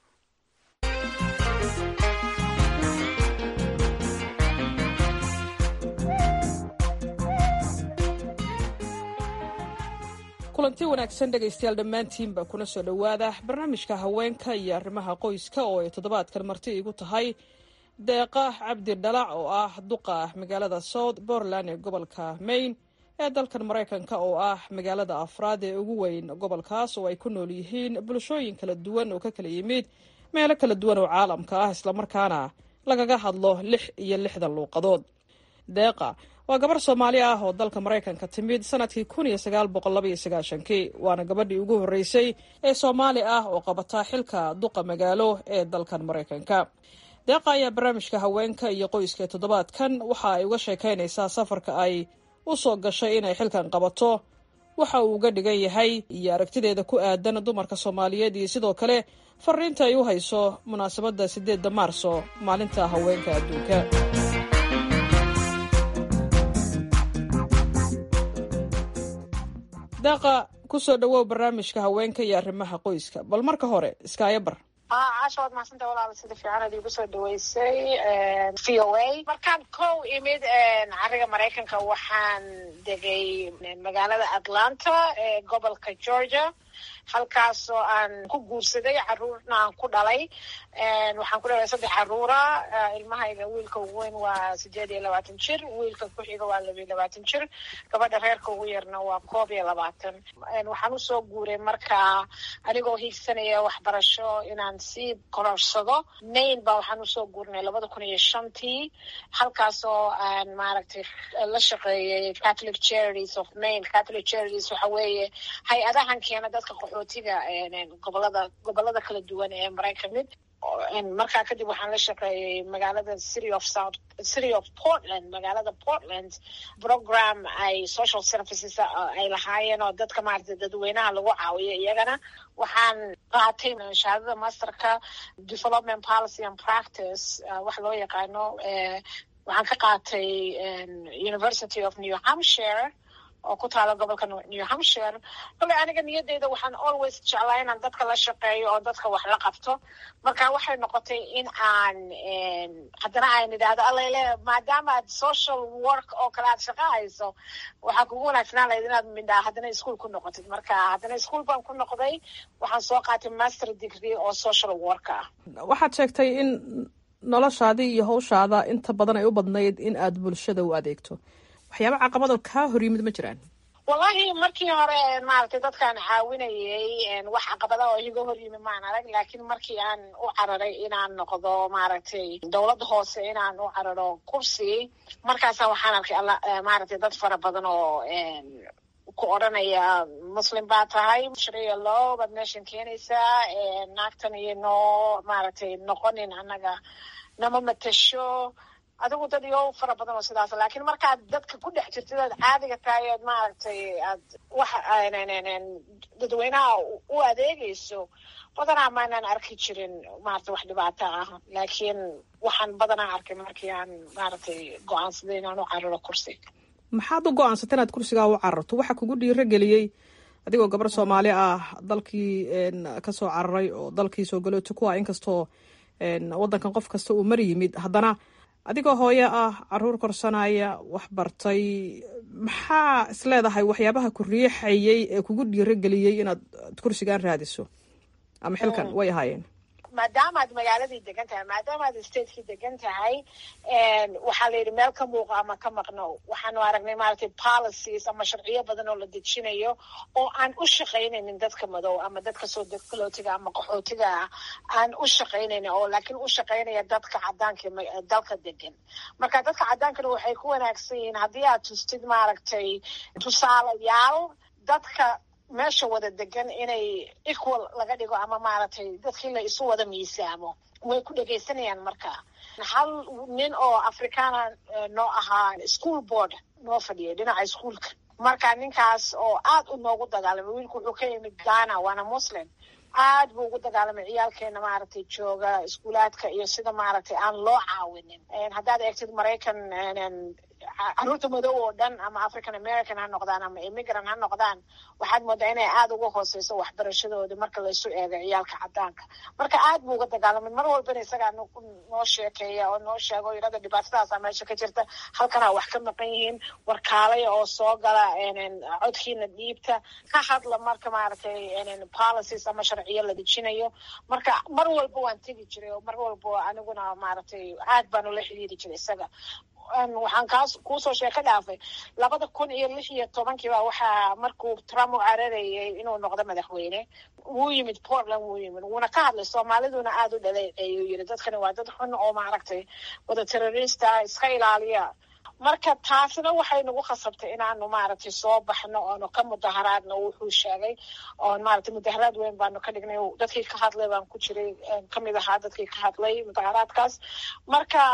kulanti wanaagsan dhegaystayaal dhammaantiinba kuna soo dhowaada barnaamijka haweenka iyo arrimaha qoyska oo ay toddobaadkan marti igu tahay deeqa cabdi dhalac oo ah duqa magaalada south portland ee gobolka maine ee dalkan maraykanka oo ah magaalada afraad ee ugu weyn gobolkaas oo ay ku nool yihiin bulshooyin kala duwan oo ka kala yimid meelo kala duwan oo caalamka ah islamarkaana lagaga hadlo lix iyo lixdan luuqadood deeqa waa gabar soomaali ah oo dalka maraykanka timid sanadkii kun iyo sagaal boqol laba iyo sagaashankii waana gabadhii ugu horreysay ee soomaali ah oo qabataa xilka duqa magaalo ee dalkan maraykanka deeqa ayaa barnaamijka haweenka iyo qoyska toddobaadkan waxa ay uga sheekaynaysaa safarka ay u soo gashay inay xilkan qabato waxa uu uga dhigan yahay iyo aragtideeda ku aadan dumarka soomaaliyeed iyo sidoo kale fariinta ay u hayso munaasabadda siddeedda maarso maalinta haweenka adduunka daaqa kusoo dhawow barnaamijka haweenka iyo arrimaha qoyska bal marka hore iskaayabar caasha waad mahadsanta walaala sida fiican ad igu soo dhaweysay v o a markaan kow imid cariga maraykanka waxaan degay magaalada atlanta ee gobolka georgia halkaasoo aan ku guursaday caruurna aan ku dhalay waxaan ku dhalay saddex caruura ilmahayga wiilka ugu weyn waa sideed iyo labaatan jir wiilka ku xiga waa laba iyo labaatan jir gabadha reerka ugu yarna waa koob iyo labaatan waxaan usoo guuray markaa anigoo hiigsanaya waxbarasho inaan sii kororsado maine ba waxaan usoo guurnay labada kun iyo shantii halkaasoo aan maaragtay la shaqeeyay catholic charities of maine catholic charities waxa weeye hay-adahan keena dadka qaxootiga gobolada gobolada kala duwan ee maraykan mid markaa kadib waxaan la shaqeeyay magaalada city of south city of portland magaalada portland program ay social services ay lahaayeen oo dadka maaragtay dadweynaha lagu caawiyo iyagana waxaan qaatay shahaadada masterka development policy and practice wax loo yaqaano waxaan ka qaatay university of new hampshire oo ku taala gobolka new hampshire kole aniga niyadeyda waxaan always jeclaa inaan dadka la shaqeeyo oo dadka wax la qabto marka waxay noqotay in aan haddana aan idhaahdo alale maadaama aad social work oo kale aad shaqa hayso waxaa kugu wanaagsanaan lahayd inaad midhaa haddana ischool ku noqotid marka haddana ischool baan ku noqday waxaan soo qaatay master degree oo social work ah waxaad sheegtay in noloshaadii iyo hawshaada inta badan ay u badnayd in aad bulshada u adeegto waxyaaba caqabado kaa hor yimid ma jiraan wallahi markii hore maaragtay dadkaan caawinayay wax caqabada oo iga hor yimi maan arag laakiin markii aan u cararay inaan noqdo maaragtay dowladda hoose inaan u cararo kursi markaasa waxaan arkay maaragtay dad fara badan oo ku odranaya muslim baa tahay shariya low baad meeshan keenaysaa naagtan iyo noo maaragtay noqonin annaga nama matasho adigu dad iyo fara badan oo sidaas laakiin markaad dadka ku dhex jirtid oad caadiga tahay ood maaragtay aad wax dadweynaha u adeegayso badanaa maanaan arki jirin maaragtay wax dhibaato ah laakiin waxaan badanaa arkay markii aan maaragtay go-aansaday inaan u cararo kursi maxaad u go-aansatay inaad kursigaa u cararto waxa kugu dhiiro geliyey adigoo gabar soomaali ah dalkii kasoo cararay oo dalkii soo galooti ku ah inkastoo waddankan qof kasta uu mar yimid haddana adigoo hooyo ah caruur korsanaya wax bartay maxaa isleedahay waxyaabaha ku riixayay ee kugu dhiiro geliyey inaad kursigan raadiso ama xilkan way ahaayeen maadaama aad magaaladii degan tahay maadaama aad stateki degan tahay waxaa la yidhi meel ka muuqa ama ka maqno waxaanu aragnay maaragtay policies ama sharciyo badan oo la dejinayo oo aan u shaqaynaynin dadka madow ama dadka soo galootiga ama qaxootiga ah aan u shaqaynaynin oo laakiin u shaqaynaya dadka cadaanka dalka degan marka dadka cadaankana waxay ku wanaagsan yihiin haddii aad tustid maaragtay tusaalayaal dadka meesha wada degan inay equal laga dhigo ama maaragtay dadkii la isu wada miisaamo way ku dhegaysanayaan marka hal nin oo afrikaana noo ahaa school board noo fadhiyay dhinaca ischoolka marka ninkaas oo aad u noogu dagaalamay wiilku wuxuu ka yimid ghana waana muslim aad buu ugu dagaalamay ciyaalkeena maaragtay jooga iskuulaadka iyo sida maaragtay aan loo caawinin haddaad eegtid maraykan caruurta madow oo dhan ama african american ha noqdaan ama immigrant ha noqdaan waxaad moodaa inay aada uga hooseyso waxbarashadooda marka laysu eego ciyaalka cadaanka marka aad buu uga dagaalamay mar walbana isagaa noo sheekeeya oo noo sheego yirada dhibaatadaasa meesha ka jirta halkanaa wax ka maqan yihiin warkaalaya oo soo gala codkiina dhiibta ka hadla marka maaragtay policies ama sharciyo la dejinayo marka mar walba waan tegi jiray oo mar walba aniguna maaragtay aad baan ula xidhiiri jiray isaga waxaan kaas kuusoo sheeko dhaafay labada kun iyo lix iyo tobankiiba waxaa markuu trump u cararayay inuu noqdo madaxweyne wuu yimid portland wuu yimid wuuna ka hadlay soomaaliduna aada u dhaleeceeyuu yiri dadkani waa dad xun oo maaragtay wada terrorista iska ilaaliya marka taasina waxay nagu khasabtay inaanu maaragtay soo baxno oonu ka mudaharaadno wuxuu sheegay oon maaragtay mudaharaad weyn baanu ka dhignay dadkii ka hadlay baan ku jiray kamid ahaa dadkii ka hadlay mudaharaadkaas marka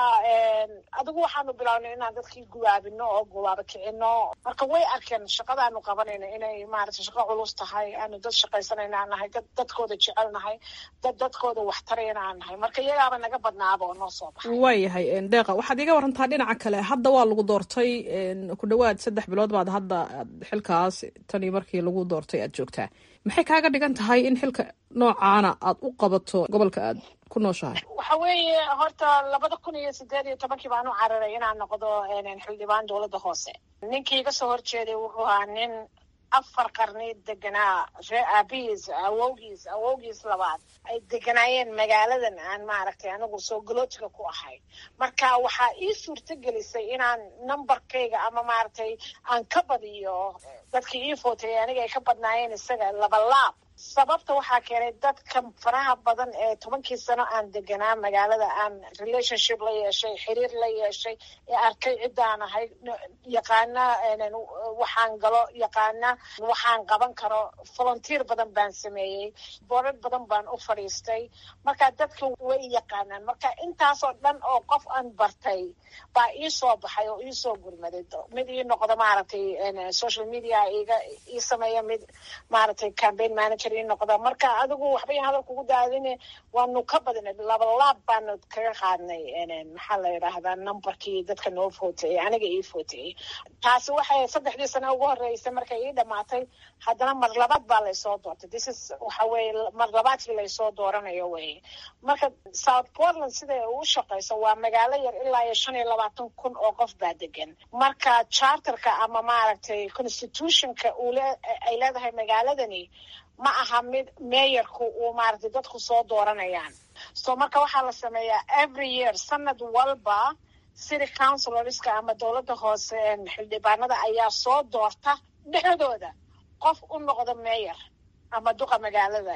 adigu waxaanu bilownay inaan dadkii gubaabino oo gubaaba kicino marka way arkeen shaqadaanu qabanayno inay maaragtay shaqo culus tahay aanu dad shaqaysanayna aan nahay dad dadkooda jecel nahay dad dadkooda waxtarayna aan nahay marka iyagaaba naga badnaaba oo noo soo baxay waayahay deeqa waxaad iga warantaa dhinaca kale hadda waa lagu doortay ku dhawaad saddex bilood baad hadda xilkaas tanii markii lagu doortay aad joogtaa maxay kaaga dhigan tahay in xilka noocaana aad u qabato gobolka aad ku nooshahay waxa weeye horta labada kun iyo sideed iyo tobankii baan u cararay inaan noqdo xildhibaan dowladda hoose ninkii iga soo horjeeday wuxuu ahaa nin afar qarni deganaa ree aabihiis awowgiis awowgiis labaad ay deganaayeen magaaladan aan maaragtay anigu soo galootiga ku ahay marka waxaa ii suurto gelisay inaan numberkayga ama maaragtay aan ka badiyo dadkii ii footay aniga ay ka badnaayeen isaga labalaab sababta waxaa keenay dadka faraha badan ee tobankii sano aan deganaa magaalada aan relationship la yeeshay xiriir la yeeshay ee arkay ciddaan ahay yaqaana waxaan galo yaqaana waxaan qaban karo volunteer badan baan sameeyey boorad badan baan u fadhiistay marka dadka way yaqaanaan marka intaasoo dhan oo qof aan bartay baa ii soo baxay oo ii soo gurmaday mid ii noqdo maaragtay social media iga ii sameeya mid maaragtay campaign manager noqda marka adigu waxbay hadal kugu daadine waanu ka badinay labalaab baanu kaga qaadnay maxaa la yidhaahdaa numberkii dadka noo footayey aniga ii footayey taasi waxay saddexdii sano ugu horeysay markay ii dhamaatay haddana mar labaad baa laysoo doortay this is waxa weye mar labaadkii laysoo dooranayo weye marka south portland siday u shaqeyso waa magaalo yar ilaa iyo shan iyo labaatan kun oo qof baa degan marka charterka ama maaragtay constitutionka ay leedahay magaaladani ma aha mid meeyarku uu maaragtay dadku soo dooranayaan so marka waxaa la sameeyaa every year sanad walba city councilorska ama dowladda hoose xildhibaanada ayaa soo doorta dhexdooda qof u noqda meeyar ama duqa magaalada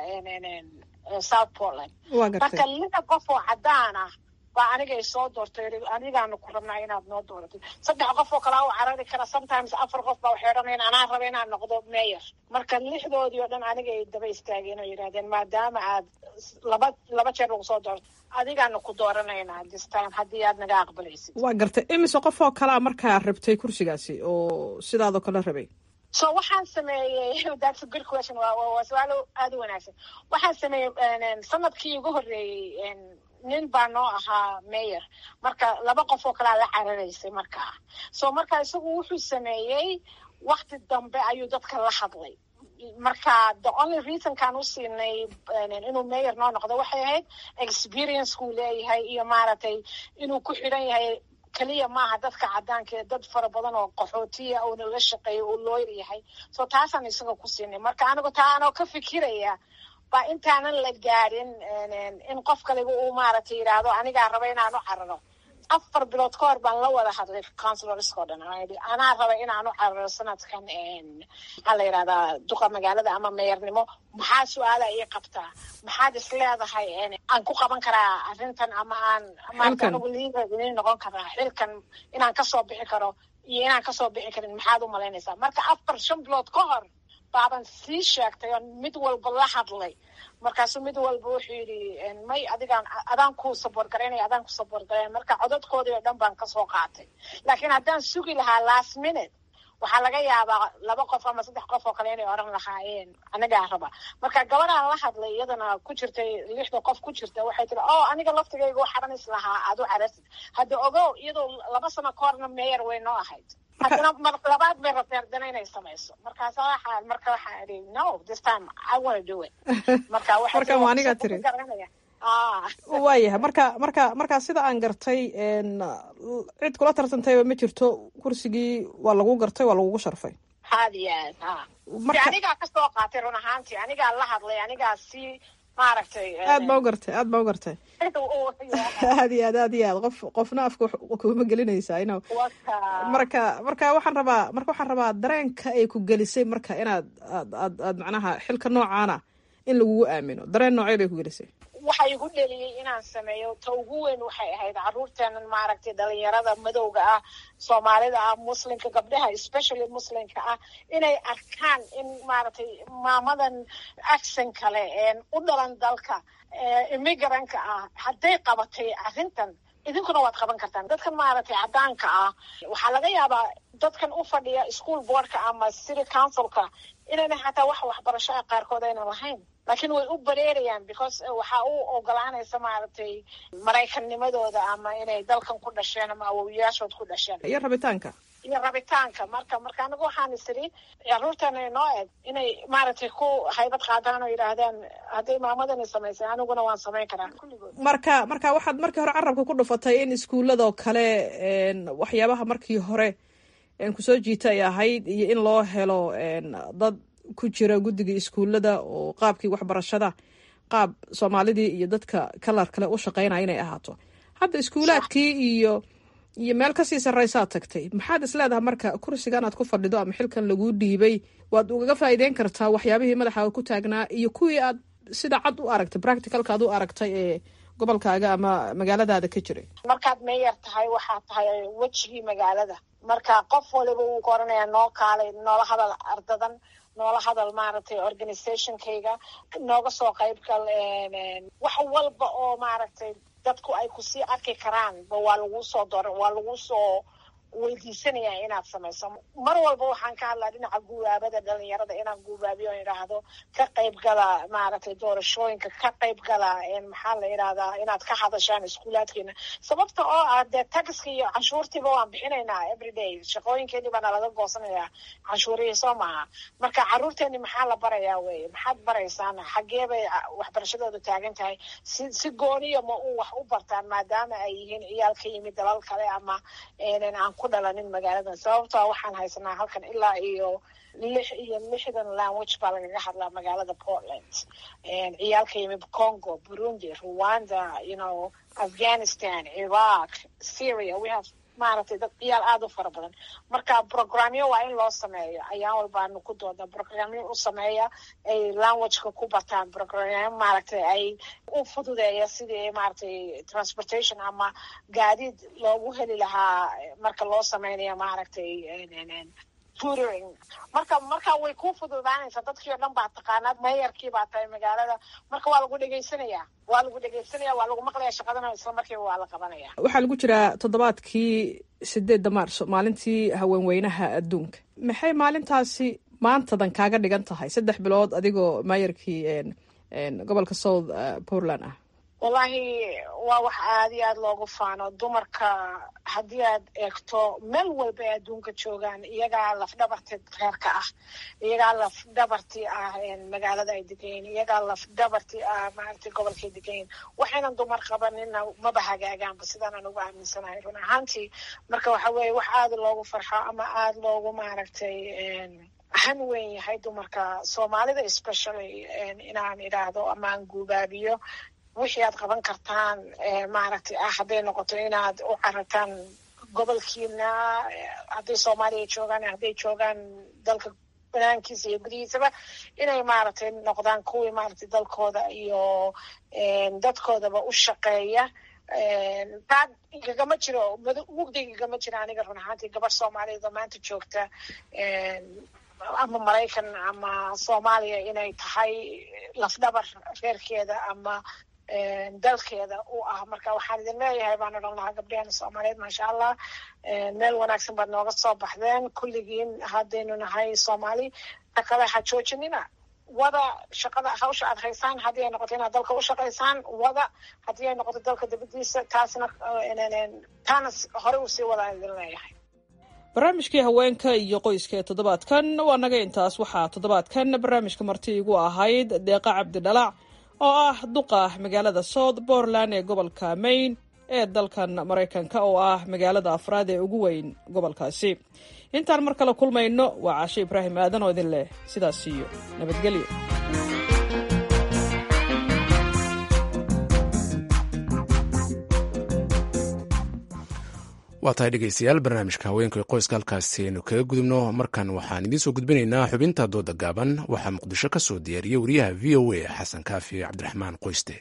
south portland marka lida qof oo cadaan ah baa anigay soo doortay anigaanu ku rabnaa inaad noo dooratid saddex qof oo kalaa u carari kara sometimes afar qof baa waxay odhanayan anaa raba inaan noqdo mayor marka lixdoodii oo dhan anigay daba istaageen oo yidhahdeen maadaama aad laba laba jeer lagu soo doorto adigaanu ku dooranaynaa this time haddii aad naga aqbalaysid waa gartay imise qof oo kalaa markaa rabtay kursigaasi oo sidaadoo kale rabay so waxaan sameeyey that's a good question waa su-aalo aada u wanaagsan waxaan sameeyey sanadkii ugu horreeyey nin baa noo ahaa mayor marka laba qof oo kalea la cararaysay markaa so marka isagu wuxuu sameeyey wakti dambe ayuu dadka la hadlay marka the only reasonkaan u siinay inuu mayor noo noqdo waxay ahayd experiencekuu leeyahay iyo maaragtay inuu ku xidhan yahay keliya maaha dadka cadaanka ee dad fara badan oo qaxootiya uuna la shaqeeyo uu looyr yahay so taasaan isaga ku siinay marka anigu taa anoo ka fikiraya baa intaanan la gaadhin in qof kaliba uu maaragtay yidhaahdo anigaa raba inaan u cararo afar bilood ka hor baan la wada hadlay councilorska o dhan anaa raba inaan u cararo sanadkan maxaa la yidhahdaa duqa magaalada ama meyornimo maxaa su-aala ii qabtaa maxaad is leedahay aan ku qaban karaa arrintan ama aan maarata anigu liider idin noqon karaa xilkan inaan kasoo bixi karo iyo inaan kasoo bixi karin maxaad u malaynaysaa marka afar shan bilood ka hor baaban sii sheegtay oo mid walba la hadlay markaasuu mid walba wuxuu yidhi may adigaan adaan ku saboort garaynaya adaan ku saboort garaynaya marka codadkoodii oo dhan baan kasoo qaatay laakiin haddaan sugi lahaa last minute waxaa laga yaabaa laba qof ama saddex qof oo kale inay odhan lahaayeen anagaa raba marka gabadhaan la hadlay iyadana ku jirtay lixda qof ku jirta waxay tiri o aniga laftigayga waxaran is lahaa aad u carasid hadda ogow iyadoo laba sano ka horna meyer way noo ahayd haddana mar labaad bay rabtay haddana inay samayso markaasa waxaa marka waxaa idhi no this time i wanna do it marka marka waa anigaa tiri waayahay marka marka markaa sida aan gartay cid kula tartantayba ma jirto kursigii waa lagu gartay waa lagugu sharfay had iyo aad ha anigaa kasoo qaatay run ahaantii anigaa la hadlay anigaa si maaragtay aad baa u gartay aad baa u gartay aad iyo aad aad iyo aad qof qofna afka kuma gelinaysaa ino marka marka waxaan rabaa marka waxaan rabaa dareenka ay ku gelisay marka inaad aad aad aad macnaha xilka noocaana in lagugu aamino dareen noocee bay ku gelisay waxa igu dheliyey inaan sameeyo ta ugu weyn waxay ahayd caruurteenan maaragtay dhalinyarada madowga ah soomaalida ah muslimka gabdhaha especially muslimka ah inay arkaan in maaragtay maamadan accent kale u dhalan dalka immigrantka ah hadday qabatay arrintan idinkuna waad qaban kartaan dadkan maaragtay caddaanka ah waxaa laga yaabaa dadkan u fadhiya school boardka ama city councilka inayna xataa wax waxbarasho ah qaarkood ayna lahayn laakiin way u bareerayaan because waxaa u ogolaanaysa maaragtay maraykannimadooda ama inay dalkan ku dhasheen ama awowiyaashood ku dhasheen iyo rabitaanka iyo rabitaanka marka marka anigu waxaan isiri caruurtana inoo eg inay maaragtay ku haybad qaadaan oo yidhaahdaan hadday maamadani samaysay aniguna waan samayn karaa kulligood marka marka waxaad markii hore carabka ku dhufatay in iskuulladoo kale waxyaabaha markii hore kusoo jiita ay ahayd iyo in loo helo dad ku jira guddiga iskuullada oo qaabkii waxbarashada qaab soomaalidii iyo dadka kalar kale u shaqeynaya inay ahaato hadda iskuulaadkii iyo iyo meel kasii sarraysaad tagtay maxaad is leedahay marka kursigan aad ku fadhido ama xilkan laguu dhiibay waad ugaga faa'iideyn kartaa waxyaabihii madaxaaga ku taagnaa iyo kuwii aad sida cad u aragtay practicalka ad u aragtay ee gobolkaaga ama magaaladaada ka jiray markaad meeyar tahay waxaad tahay wejigii magaalada marka qof waliba wuu koranaya noo kaalay noola hadal ardadan noola hadal maaragtay organizationkayga nooga soo qayb gal wax walba oo maaragtay dadku ay kusii arki karaan ba waa lagu soo dor waa lagu soo weydiisanaya inaad samayso mar walba waxaan ka hadlaa dhinaca guubaabada dhalinyarada inaan guubaabiyo o idhaahdo ka qayb gala maaragtay doorashooyinka ka qayb gala maxaa la idhahdaa inaad ka hadashaan iskuulaadkeena sababta oo ah dee taxiska iyo canshuurtiiba waan bixinaynaa everyday shaqooyinkeeni baana laga goosanayaa canshuurihii soo maaha marka caruurteeni maxaa la barayaa weye maxaad baraysaan xaggee bay waxbarashadooda taagan tahay si si gooniya ma u wax u bartaan maadaama ay yihiin ciyaal ka yimid dalal kale ama aan ku dhalanin magaaladan sababtoa waxaan haysanaa halkan ilaa iyo lix iyo lixdan language baa lagaga hadlaa magaalada portland ciyaalka yimid congo burundi rwanda you know afghanistan iraq syria we have maaragtay dad ciyaal aada u fara badan marka programyo waa in loo sameeyo ayaan walbaanu ku dooda programyo u sameeya ay languageka ku bataan programyo maaragtay ay u fududeeya sidii maaragtay transportation ama gaadiid loogu heli lahaa marka loo sameynayo maaragtay tutoring marka marka way ku fududaanaysaa dadkii o dhan baa taqaanaa meeyarkii baa tahay magaalada marka waa lagu dhegaysanayaa waa lagu dhegaysanaya waa lagu maqlaya shaqadana isla markiiba waa la qabanaya waxaa lagu jiraa toddobaadkii sideedda maarso maalintii haweenweynaha adduunka maxay maalintaasi maantadan kaaga dhigan tahay saddex bilood adigoo maayarkii gobolka south portland ah wallahi waa wax aada iyo aada loogu faano dumarka haddii aad eegto meel walba ay adduunka joogaan iyagaa lafdhabarti reerka ah iyagaa lafdhabarti ah magaalada ay degayiin iyagaa lafdhabarti ah maaragtay gobolkay degayiin waxaynan dumar qabanina maba hagaagaanba sidaan aan ugu aaminsanahay run ahaantii marka waxa weeye wax aada loogu farxo ama aada loogu maaragtay han weyn yahay dumarka soomaalida especially inaan idhaahdo ama aan guubaabiyo wixii aad qaban kartaan maaragtay ah hadday noqoto inaad u carartaan gobolkiina hadday soomaaliya joogaan hadday joogaan dalka banaankiisa iyo gudihiisaba inay maaragtay noqdaan kuwii maaragtay dalkooda iyo dadkoodaba u shaqeeya taa igagama jiro mugdiga igagama jiro aniga run ahaantii gabar soomaaliyeed oo maanta joogta ama maraykan ama soomaaliya inay tahay lafdhabar reerkeeda ama dalkeeda u ah marka waxaan idin leeyahay baan odhan lahaa gabdheheena soomaaliyeed maasha allah meel wanaagsan baad nooga soo baxdeen kulligiin haddaynu nahay soomaali takale ha joojinina wada shaqada hawsha aad haysaan haddii ay noqoto inaad dalka u shaqaysaan wada haddii ay noqoto dalka dibadiisa taasna taana hore usii wadaan idin leeyahay barnaamijkii haweenka iyo qoyska ee toddobaadkan waa naga intaas waxaa toddobaadkan barnaamijka marti igu ahayd deeqa cabdidhalac oo ah duqa magaalada south portland ee gobolka maine ee dalkan maraykanka oo ah magaalada afraad ee ugu weyn gobolkaasi intaan mar kale kulmayno waa caashe ibraahim aadan oo idin leh sidaas iyo nabadgelyo waa tahay dhegeystayaal barnaamijka haweenka ee qoyska halkaasi aynu kaga gudubno markan waxaan idiin soo gudbinaynaa xubinta dooda gaaban waxaa muqdisho ka soo diyaariyey wariyaha v o a xasan kaafi cabdiraxmaan qoyste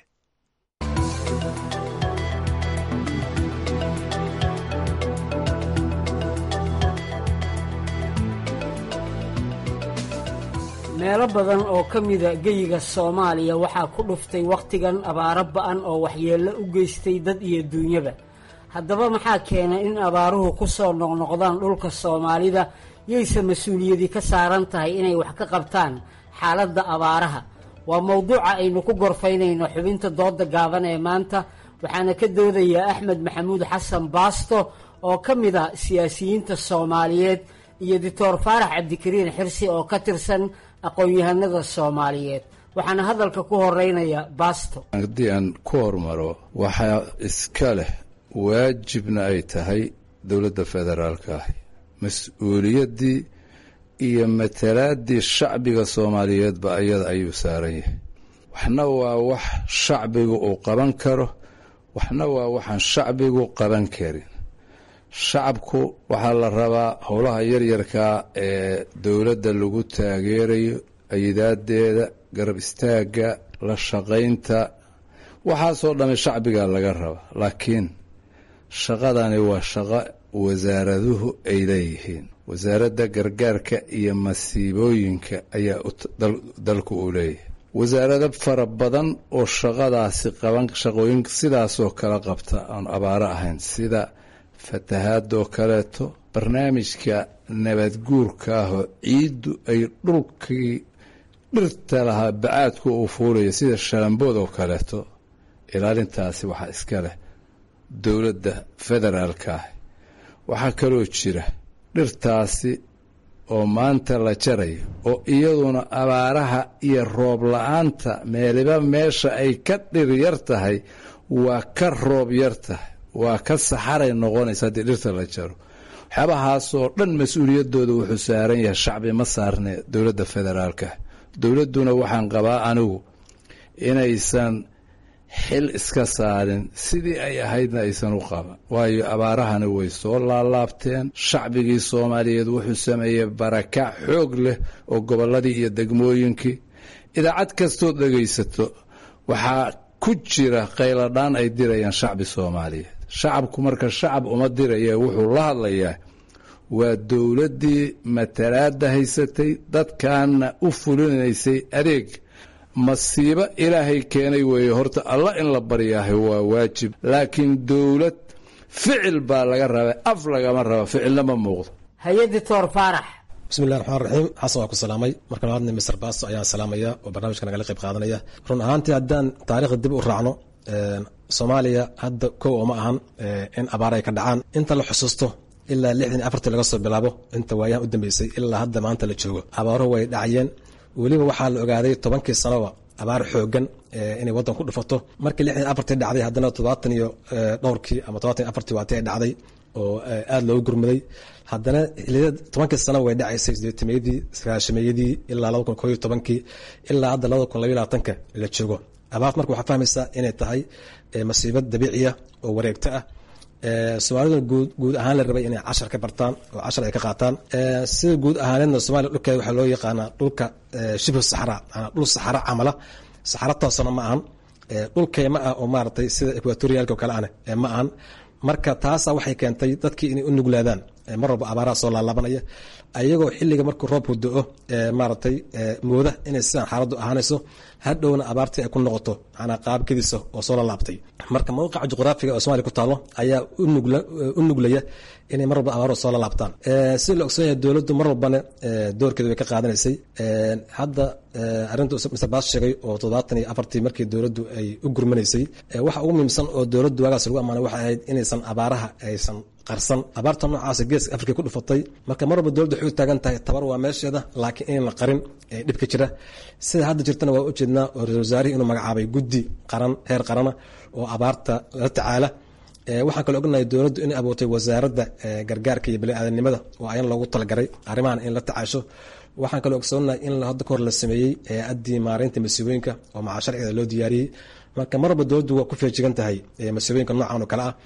meelo badan oo ka mida geyiga soomaaliya waxaa ku dhuftay wakhtigan abaaro ba'an oo waxyeello u geystay dad iyo duunyaba haddaba maxaa keenay in abaaruhu ku soo noqnoqdaan dhulka soomaalida yayse mas-uuliyadi ka saaran tahay inay wax ka qabtaan xaaladda abaaraha waa mowduuca aynu ku gorfaynayno xubinta dooda gaaban ee maanta waxaana ka doodayaa axmed maxamuud xasan baasto oo ka mid a siyaasiyiinta soomaaliyeed iyo doctor faarax cabdikariin xirsi oo ka tirsan aqoon-yahanada soomaaliyeed waxaana hadalka ku horeynaya baasto haddii aan ku hormaro waxaa iska leh waajibna ay tahay dowladda federaalka ah mas-uuliyaddii iyo matalaaddii shacbiga soomaaliyeedba ayada ayuu saaran yahay waxna waa wax shacbigu uu qaban karo waxna waa waxaan shacbigu qaban karin shacabku waxaa la rabaa howlaha yaryarkaa ee dowladda lagu taageerayo ayidaadeeda garab istaagga la shaqaynta waxaasoo dhamme shacbigaa laga rabaa laakiin shaqadani waa shaqo wasaaraduhu ay leeyihiin wasaaradda gargaarka iyo masiibooyinka ayaa dalku uu leeyahay wasaarado fara badan oo shaqadaasi qaban shaqooyin sidaasoo kala qabta aan abaaro ahayn sida fatahaadoo kaleeto barnaamijka nabadguurka ahoo ciiddu ay dhulkii dhirta lahaa bacaadku uu fuulayo sida shalambood oo kaleeto ilaalintaasi waxaa iska leh dowladda federaalka ah waxaa kaloo jira dhirtaasi oo maanta la jarayo oo iyaduna abaaraha iyo roob la-aanta meeliba meesha ay ka dhir yar tahay waa ka roob yar tahay waa ka saxaray noqonaysa haddii dhirta la jaro waxyaabahaasoo dhan mas-uuliyaddooda wuxuu saaran yahay shacbi ma saarne dowladda federaalka dowladduna waxaan qabaa anigu inaysan xil iska saarin sidii ay ahaydna aysan u qaban waayo abaarahani way soo laalaabteen shacbigii soomaaliyeed wuxuu sameeyey barakac xoog leh oo gobolladii iyo degmooyinkii idaacad kastood dhegaysato waxaa ku jira qayladhaan ay dirayaan shacbi soomaaliyeed shacabku marka shacab uma diraya wuxuu la hadlayaa waa dowladdii matalaadda haysatay dadkaana u fulinaysay adeeg masiibo ilaahay keenay weeye horta alla in la baryaahay waa waajib laakiin dowlad ficil baa laga rabaa af lagama raba ficilna ma muuqdo hay-a doctor faarax bismillahi raxmaan raxiim xasan waa ku salaamay marka labaadna mister baasto ayaan salaamaya oo barnaamijka nagala qayb qaadanaya run ahaantii haddaan taariikhda dib u raacno soomaaliya hadda kow oo ma ahan in abaar ay ka dhacaan inta la xusuusto ilaa lixdan afartii laga soo bilaabo inta waayahan u dambeysay ilaa hadda maanta la joogo abaaro way dhacayeen weliba waxaa la ogaaday tobankii sanoba abaar xoogan inay waddan ku dhufato markii lixdan afartii dhacday haddana todobaatan iyo dhowrkii ama todobaatan iyo afartii waati ay dhacday oo aada loogu gurmaday haddana xiliyada tobankii sana way dhacaysay sideetameeyadii sagaashameeyadii ilaa laba kun koo iyo tobankii ilaa hadda labada kun labaiy labaatanka la joogo abaart marka waxaa fahmaysaa inay tahay masiibad dabiiciya oo wareegto ah soomaaliduna guud guud ahaan la rabay inay cashar ka bartaan oo cashar ay ka qaataan sida guud ahaaneedna soomaliya dhulkeeda waxaa loo yaqaanaa dhulka shibhu saxra maanaa dhul saxaro camala saxaro toosana ma ahan dhul keyma ah oo maaragtay sida equatorialka oo kale ane ma ahan marka taasa waxay keentay dadkii inay u nuglaadaan mar walba abaaraha soo laalaabanaya ayagoo xilliga markuu roobku do-o maaragtay mooda inay sidaan xaaladdu ahaanayso hadhowna abaartii ay ku noqoto manaa qaabkadiisa oo soo lalaabtay marka mawqica juqraafiga oo somalia ku taalo ayaa u nuglaya inay mar walba abaaro soo lalaabtaan sida la ogsoon yahay dowladdu mar walbana doorkeeda way ka qaadanaysay hadda arrinta mr baas sheegay oo toddobaatan iyo afartii markii dowladdu ay u gurmanaysay waxa ugu muhiimsan oo dowladdu waagaas lagu ammaanay waxay ahayd inaysan abaaraha aysan qarsan abaarta noocaasa geeska afrika ku dhufatay marka mar walba dowladda waxay u taagan tahay tabar waa meesheeda laakiin in la qarin ee dhibka jira sida hadda jirtana waa ujeednaa oo ra-isul wasaarihii inuu magacaabay guddi qaran heer qarana oo abaarta la tacaala waxaan kaloo ognahay dowladdu inay abuurtay wasaaradda gargaarka iyo bani-aadanimada oo ayan loogu talagaray arrimahan in la tacaasho waxaan kaloo ogsoonahay in hadda kahor la sameeyey hay-addii maareynta masiibooyinka oo maca sharcigeeda loo diyaariyey marka mar walba dowladdu waa ku feejigan tahay masiibooyinka noocan oo kale ah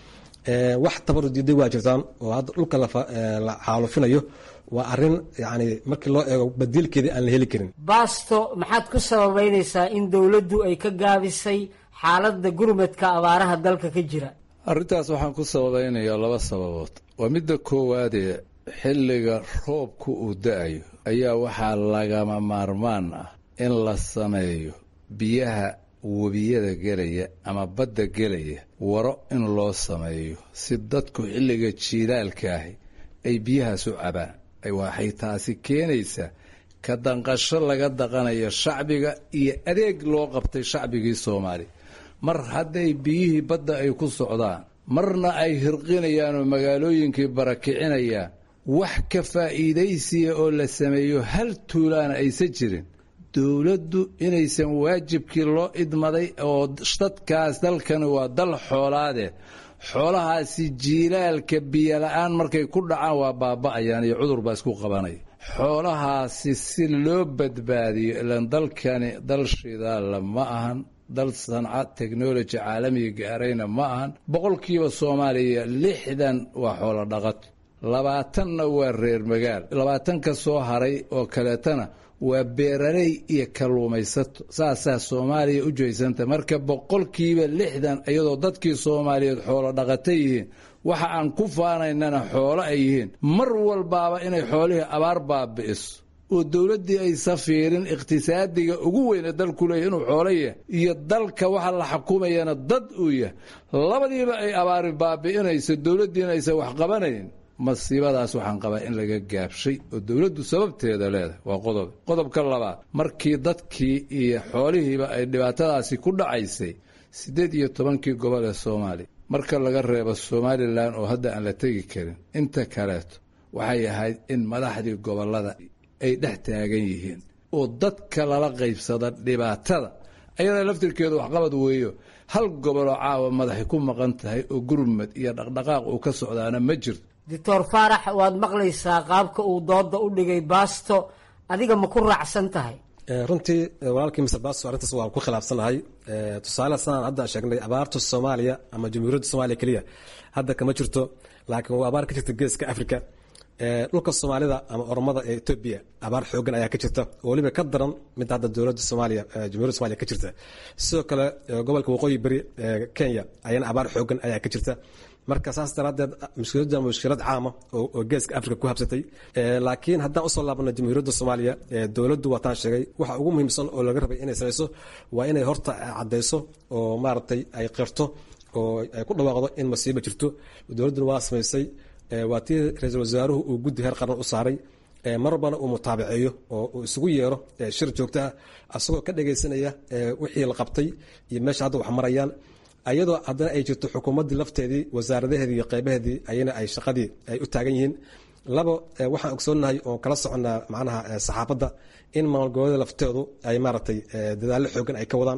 wax tabaru diiday waa jirtaan oo hadda dhulka la xaalufinayo waa arin yani markii loo eego badiilkeedii aan la heli karin baasto maxaad ku sababeynaysaa in dowladdu ay ka gaabisay xaaladda gurmadka abaaraha dalka ka jira arrintaas waxaan ku sababeynayaa laba sababood waa midda koowaadee xilliga roobku uu da-ayo ayaa waxaa lagama maarmaan ah in la sameeyo biyaha webiyada gelaya ama badda gelaya waro in loo sameeyo si dadku xilliga jiilaalka ahi ay biyahaas u cabaan waxay taasi keenaysaa ka danqasho laga daqanayo shacbiga iyo adeeg loo qabtay shacbigii soomaaliya mar hadday biyihii badda ay ku socdaan marna ay hirqinayaan oo magaalooyinkii barakicinayaan wax ka faa'iidaysiya oo la sameeyo hal tuulaana aysan jirin dowladdu inaysan waajibkii loo idmaday oo dadkaas dalkani waa dal xoolaade xoolahaasi jiilaalka biyola-aan markay ku dhacaan waa baaba'ayaan iyo cudur baa isku qabanaya xoolahaasi si loo badbaadiyo ilan dalkani dal shidaalla ma ahan dal sanca technology caalamiga gaarayna ma ahan boqolkiiba soomaaliya lixdan waa xoolo dhaqato labaatanna waa reer magaal labaatanka soo haray oo kaleetana waa beeraley iyo kalluumaysato saasaa soomaaliya u jeysanta marka boqolkiiba lixdan iyadoo dadkii soomaaliyeed xoolo dhaqata yihiin waxa aan ku faanaynana xoolo ay yihiin mar walbaaba inay xoolihii abaar baabi'iso oo dowladdii aysa fiirin iqhtisaadiga ugu weyne dalku leeyahy inuu xoolo yahay iyo dalka waxa la xukumayana dad uu yahay labadiiba ay abaari baabi'inayso dowladdiina aysan wax qabanayn masiibadaas waxaan qabaa in laga gaabshay oo dowladdu sababteeda leedahay waa qodob qodobka labaad markii dadkii iyo xoolihiiba ay dhibaatadaasi ku dhacaysay siddeed iyo tobankii gobol ee soomaaliya marka laga reebo somalilan oo hadda aan la tegi karin inta kaleeto waxay ahayd in madaxdii gobollada ay dhex taagan yihiin oo dadka lala qaybsada dhibaatada ayada laftirkeedu waxqabad weeyo hal goboloo caawa madaxay ku maqan tahay oo gurmad iyo dhaqdhaqaaq uu ka socdaana ma jirto doctor faarax waad maqlaysaa qaabka uu dooda u dhigay baasto adiga ma ku raacsan tahay runtii walaalkii mr basto arrintaas waan ku khilaafsanahay tusaale sanaan hadda sheegnay abaarta soomaaliya ama jamhuuriyadda soomaaliya keliya hadda kama jirto laakiin waa abaar ka jirta geeska africa dhulka soomaalida ama oromada ee etoobiya abaar xoogan ayaa ka jirta oo weliba ka daran mid hadda dowladda soomaaliya jamhuuriyadda somaaliya ka jirta sidoo kale gobolka waqooyi beri kenya ayana abaar xoogan ayaa ka jirta marka saas daraadeed mushkiladdan mushkilad caama oo geeska africa ku habsatay laakiin haddaan usoo laabano jamhuuriyadda soomaaliya dowladdu waataan sheegay waxa ugu muhiimsan oo laga rabay inay samayso waa inay horta caddayso oo maaragtay ay qirto oo ay ku dhawaaqdo in masiiba jirto dowladduna waa samaysay waa tii ra-iisul wasaaruhu uu guddi heer qaran u saaray mar walbana uu mutaabaceeyo oo uu isugu yeero shir joogto ah asagoo ka dhagaysanaya wixii la qabtay iyo meesha hadda wax marayaan ayadoo haddana ay jirto xukuumaddii lafteedii wasaaradaheedii iyo qeybaheedii ayana ay shaqadii ay u taagan yihiin labo waxaan ogsoonahay oo kala soconnaa macnaha saxaafadda in maalgoboleeda lafteedu ay maaragtay dadaallo xoogan ay ka wadaan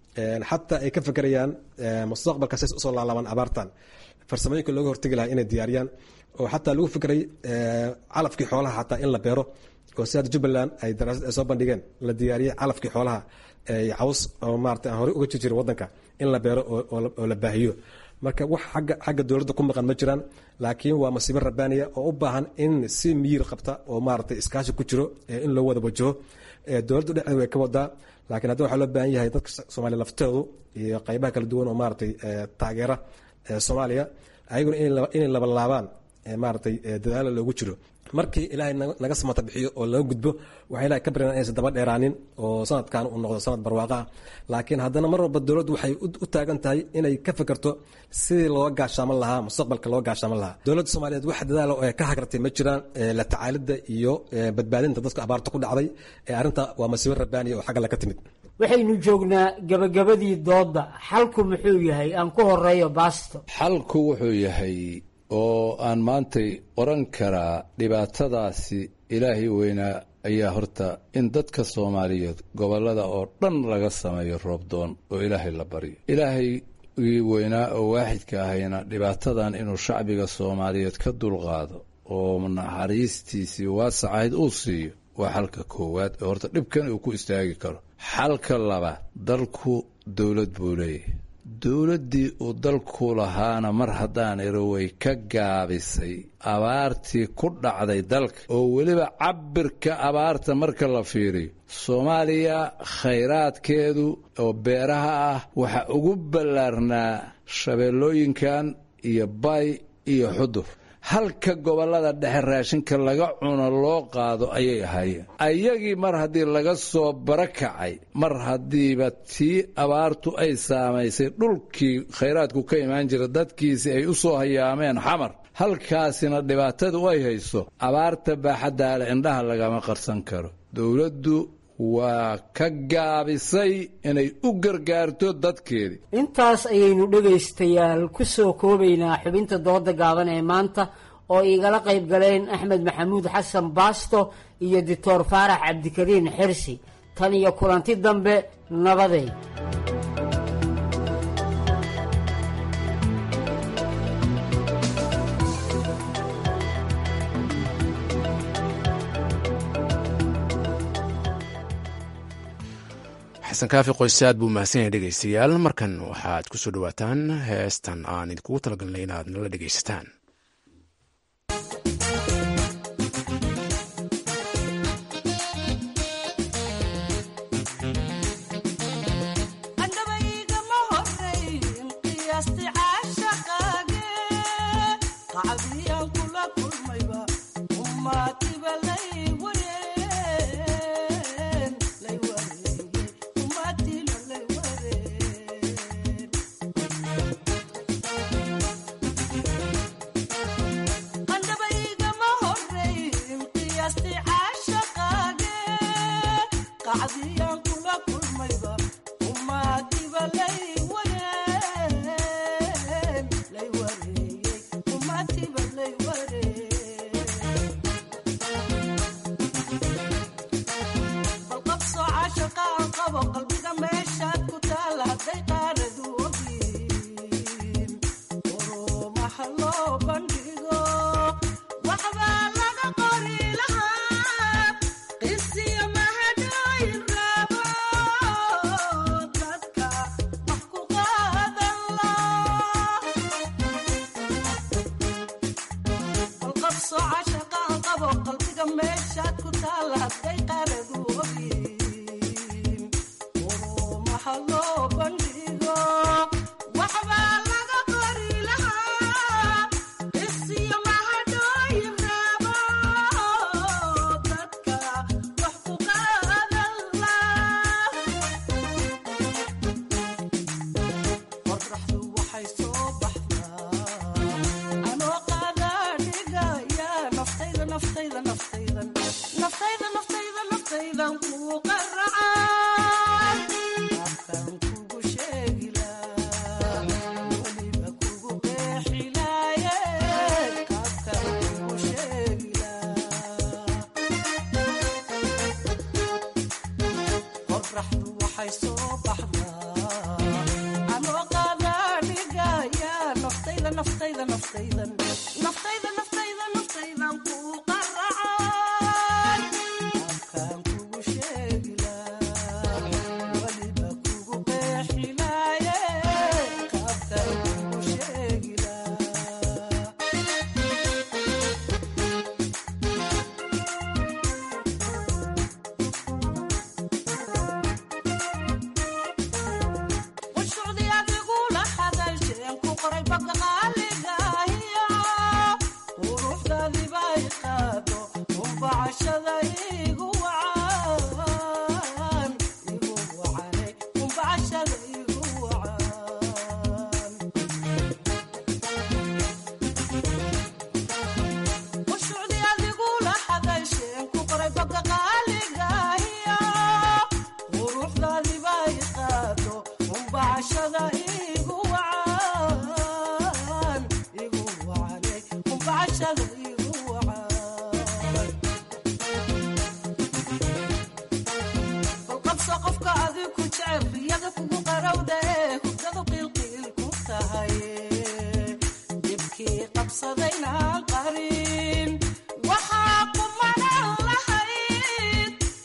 xataa ay ka fekerayaan mustaqbalka says usoo laalaabaan abaartan farsamooyinka looga hortegi lahaa inay diyaariyaan oo xataa lagu fikray calafkii xoolaha xataa in la beero oo si hadda jubbaland ay daraasad ay soo bandhigeen la diyaariyey calafkii xoolaha caws oo maarata aan horey uga jir jirin waddanka in la beero oo la baahiyo marka wax agga xagga dowladda ku maqan ma jiraan laakiin waa masiibo rabbaaniya oo u baahan in si miyir qabta oo maaragtay iskaashi ku jiro in loo wada wajaho dowladdu dhexdeeda way ka wadaa laakiin hadda waxaa loo baahan yahay dadka soomaaliya lafteedu iyo qaybaha kala duwan oo maaragtay taageera soomaaliya ayaguna inay labalaabaan maaragtay dadaalo loogu jiro markii ilaahay naga samata bixiyo oo laga gudbo waxay ilahay ka baryan inaysan daba dheeraanin oo sanadkan uu noqdo sanad barwaaqa ah laakiin haddana mar walba dowladdu waxay u taagan tahay inay ka fekerto sidii looga gaashaaman lahaa mustaqbalka looga gaashaaman lahaa dowladda soomaaliyeed wax dadaalo ee ka hagartay ma jiraan la tacaalidda iyo badbaadinta dadka abaarta ku dhacday arrinta waa masiibo rabbaaniya oo xagga laga timid waxaynu joognaa gabagabadii doodda xalku muxuu yahay aan ku horeeyo baasto xalku wuxuu yahay oo aan maantay oran karaa dhibaatadaasi ilaahay weynaa ayaa horta in dadka soomaaliyeed gobollada oo dhan laga sameeyo roobdoon oo ilaahay la baryo ilaahay weynaa oo waaxidka ahayna dhibaatadan inuu shacbiga soomaaliyeed ka dulqaado oo naxariistiisii waasacayd uu siiyo waa xalka koowaad ee horta dhibkan uu ku istaagi karo xalka labaad dalku dowlad buu leeyahay dowladdii uu dalku lahaana mar haddaan iro way ka gaabisay abaartii ku dhacday dalka oo weliba cabirka abaarta marka la fiiriyo soomaaliya khayraadkeedu oo beeraha ah waxaa ugu ballaarnaa shabeellooyinkan iyo bay iyo xudur halka gobollada dhexe raashinka laga cuno loo qaado ayay ahaayeen ayagii mar haddii laga soo barakacay mar haddiiba tii abaartu ay saamaysay dhulkii khayraadku ka imaan jira dadkiisii ay u soo hayaameen xamar halkaasina dhibaatadu ay hayso abaarta baaxaddaale indhaha lagama qarsan karo dowladdu waa ka gaabisay inay u gargaarto dadkeedii intaas ayaynu dhegaystayaal ku soo koobaynaa xubinta dooda gaaban ee maanta oo igala qayb galeen axmed maxamuud xasan baasto iyo doctor faarax cabdikariin xirsi tan iyo kulanti dambe nabadeed xasan kaafi qoyse aad buu mahadsan yahay dhegaystayaal markan waxaad ku soo dhowaataan heestan aan idinkugu talagalnay inaad nala dhegaysataan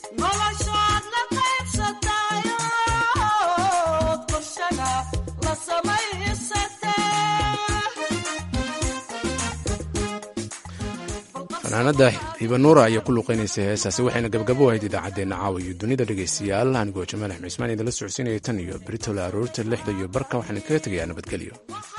la fanaanada hibanuura ayaa ku luuqeynaysay heesaasi waxayna gabgabo ahayd idaacaddeenna caawa iyo dunida dhegaystayaal anigoo jamaal axmed cismaan idinla socodsiinaya tan iyo britol aroorta lixda iyo barka waxaan kaga tegayaa nabadgelyo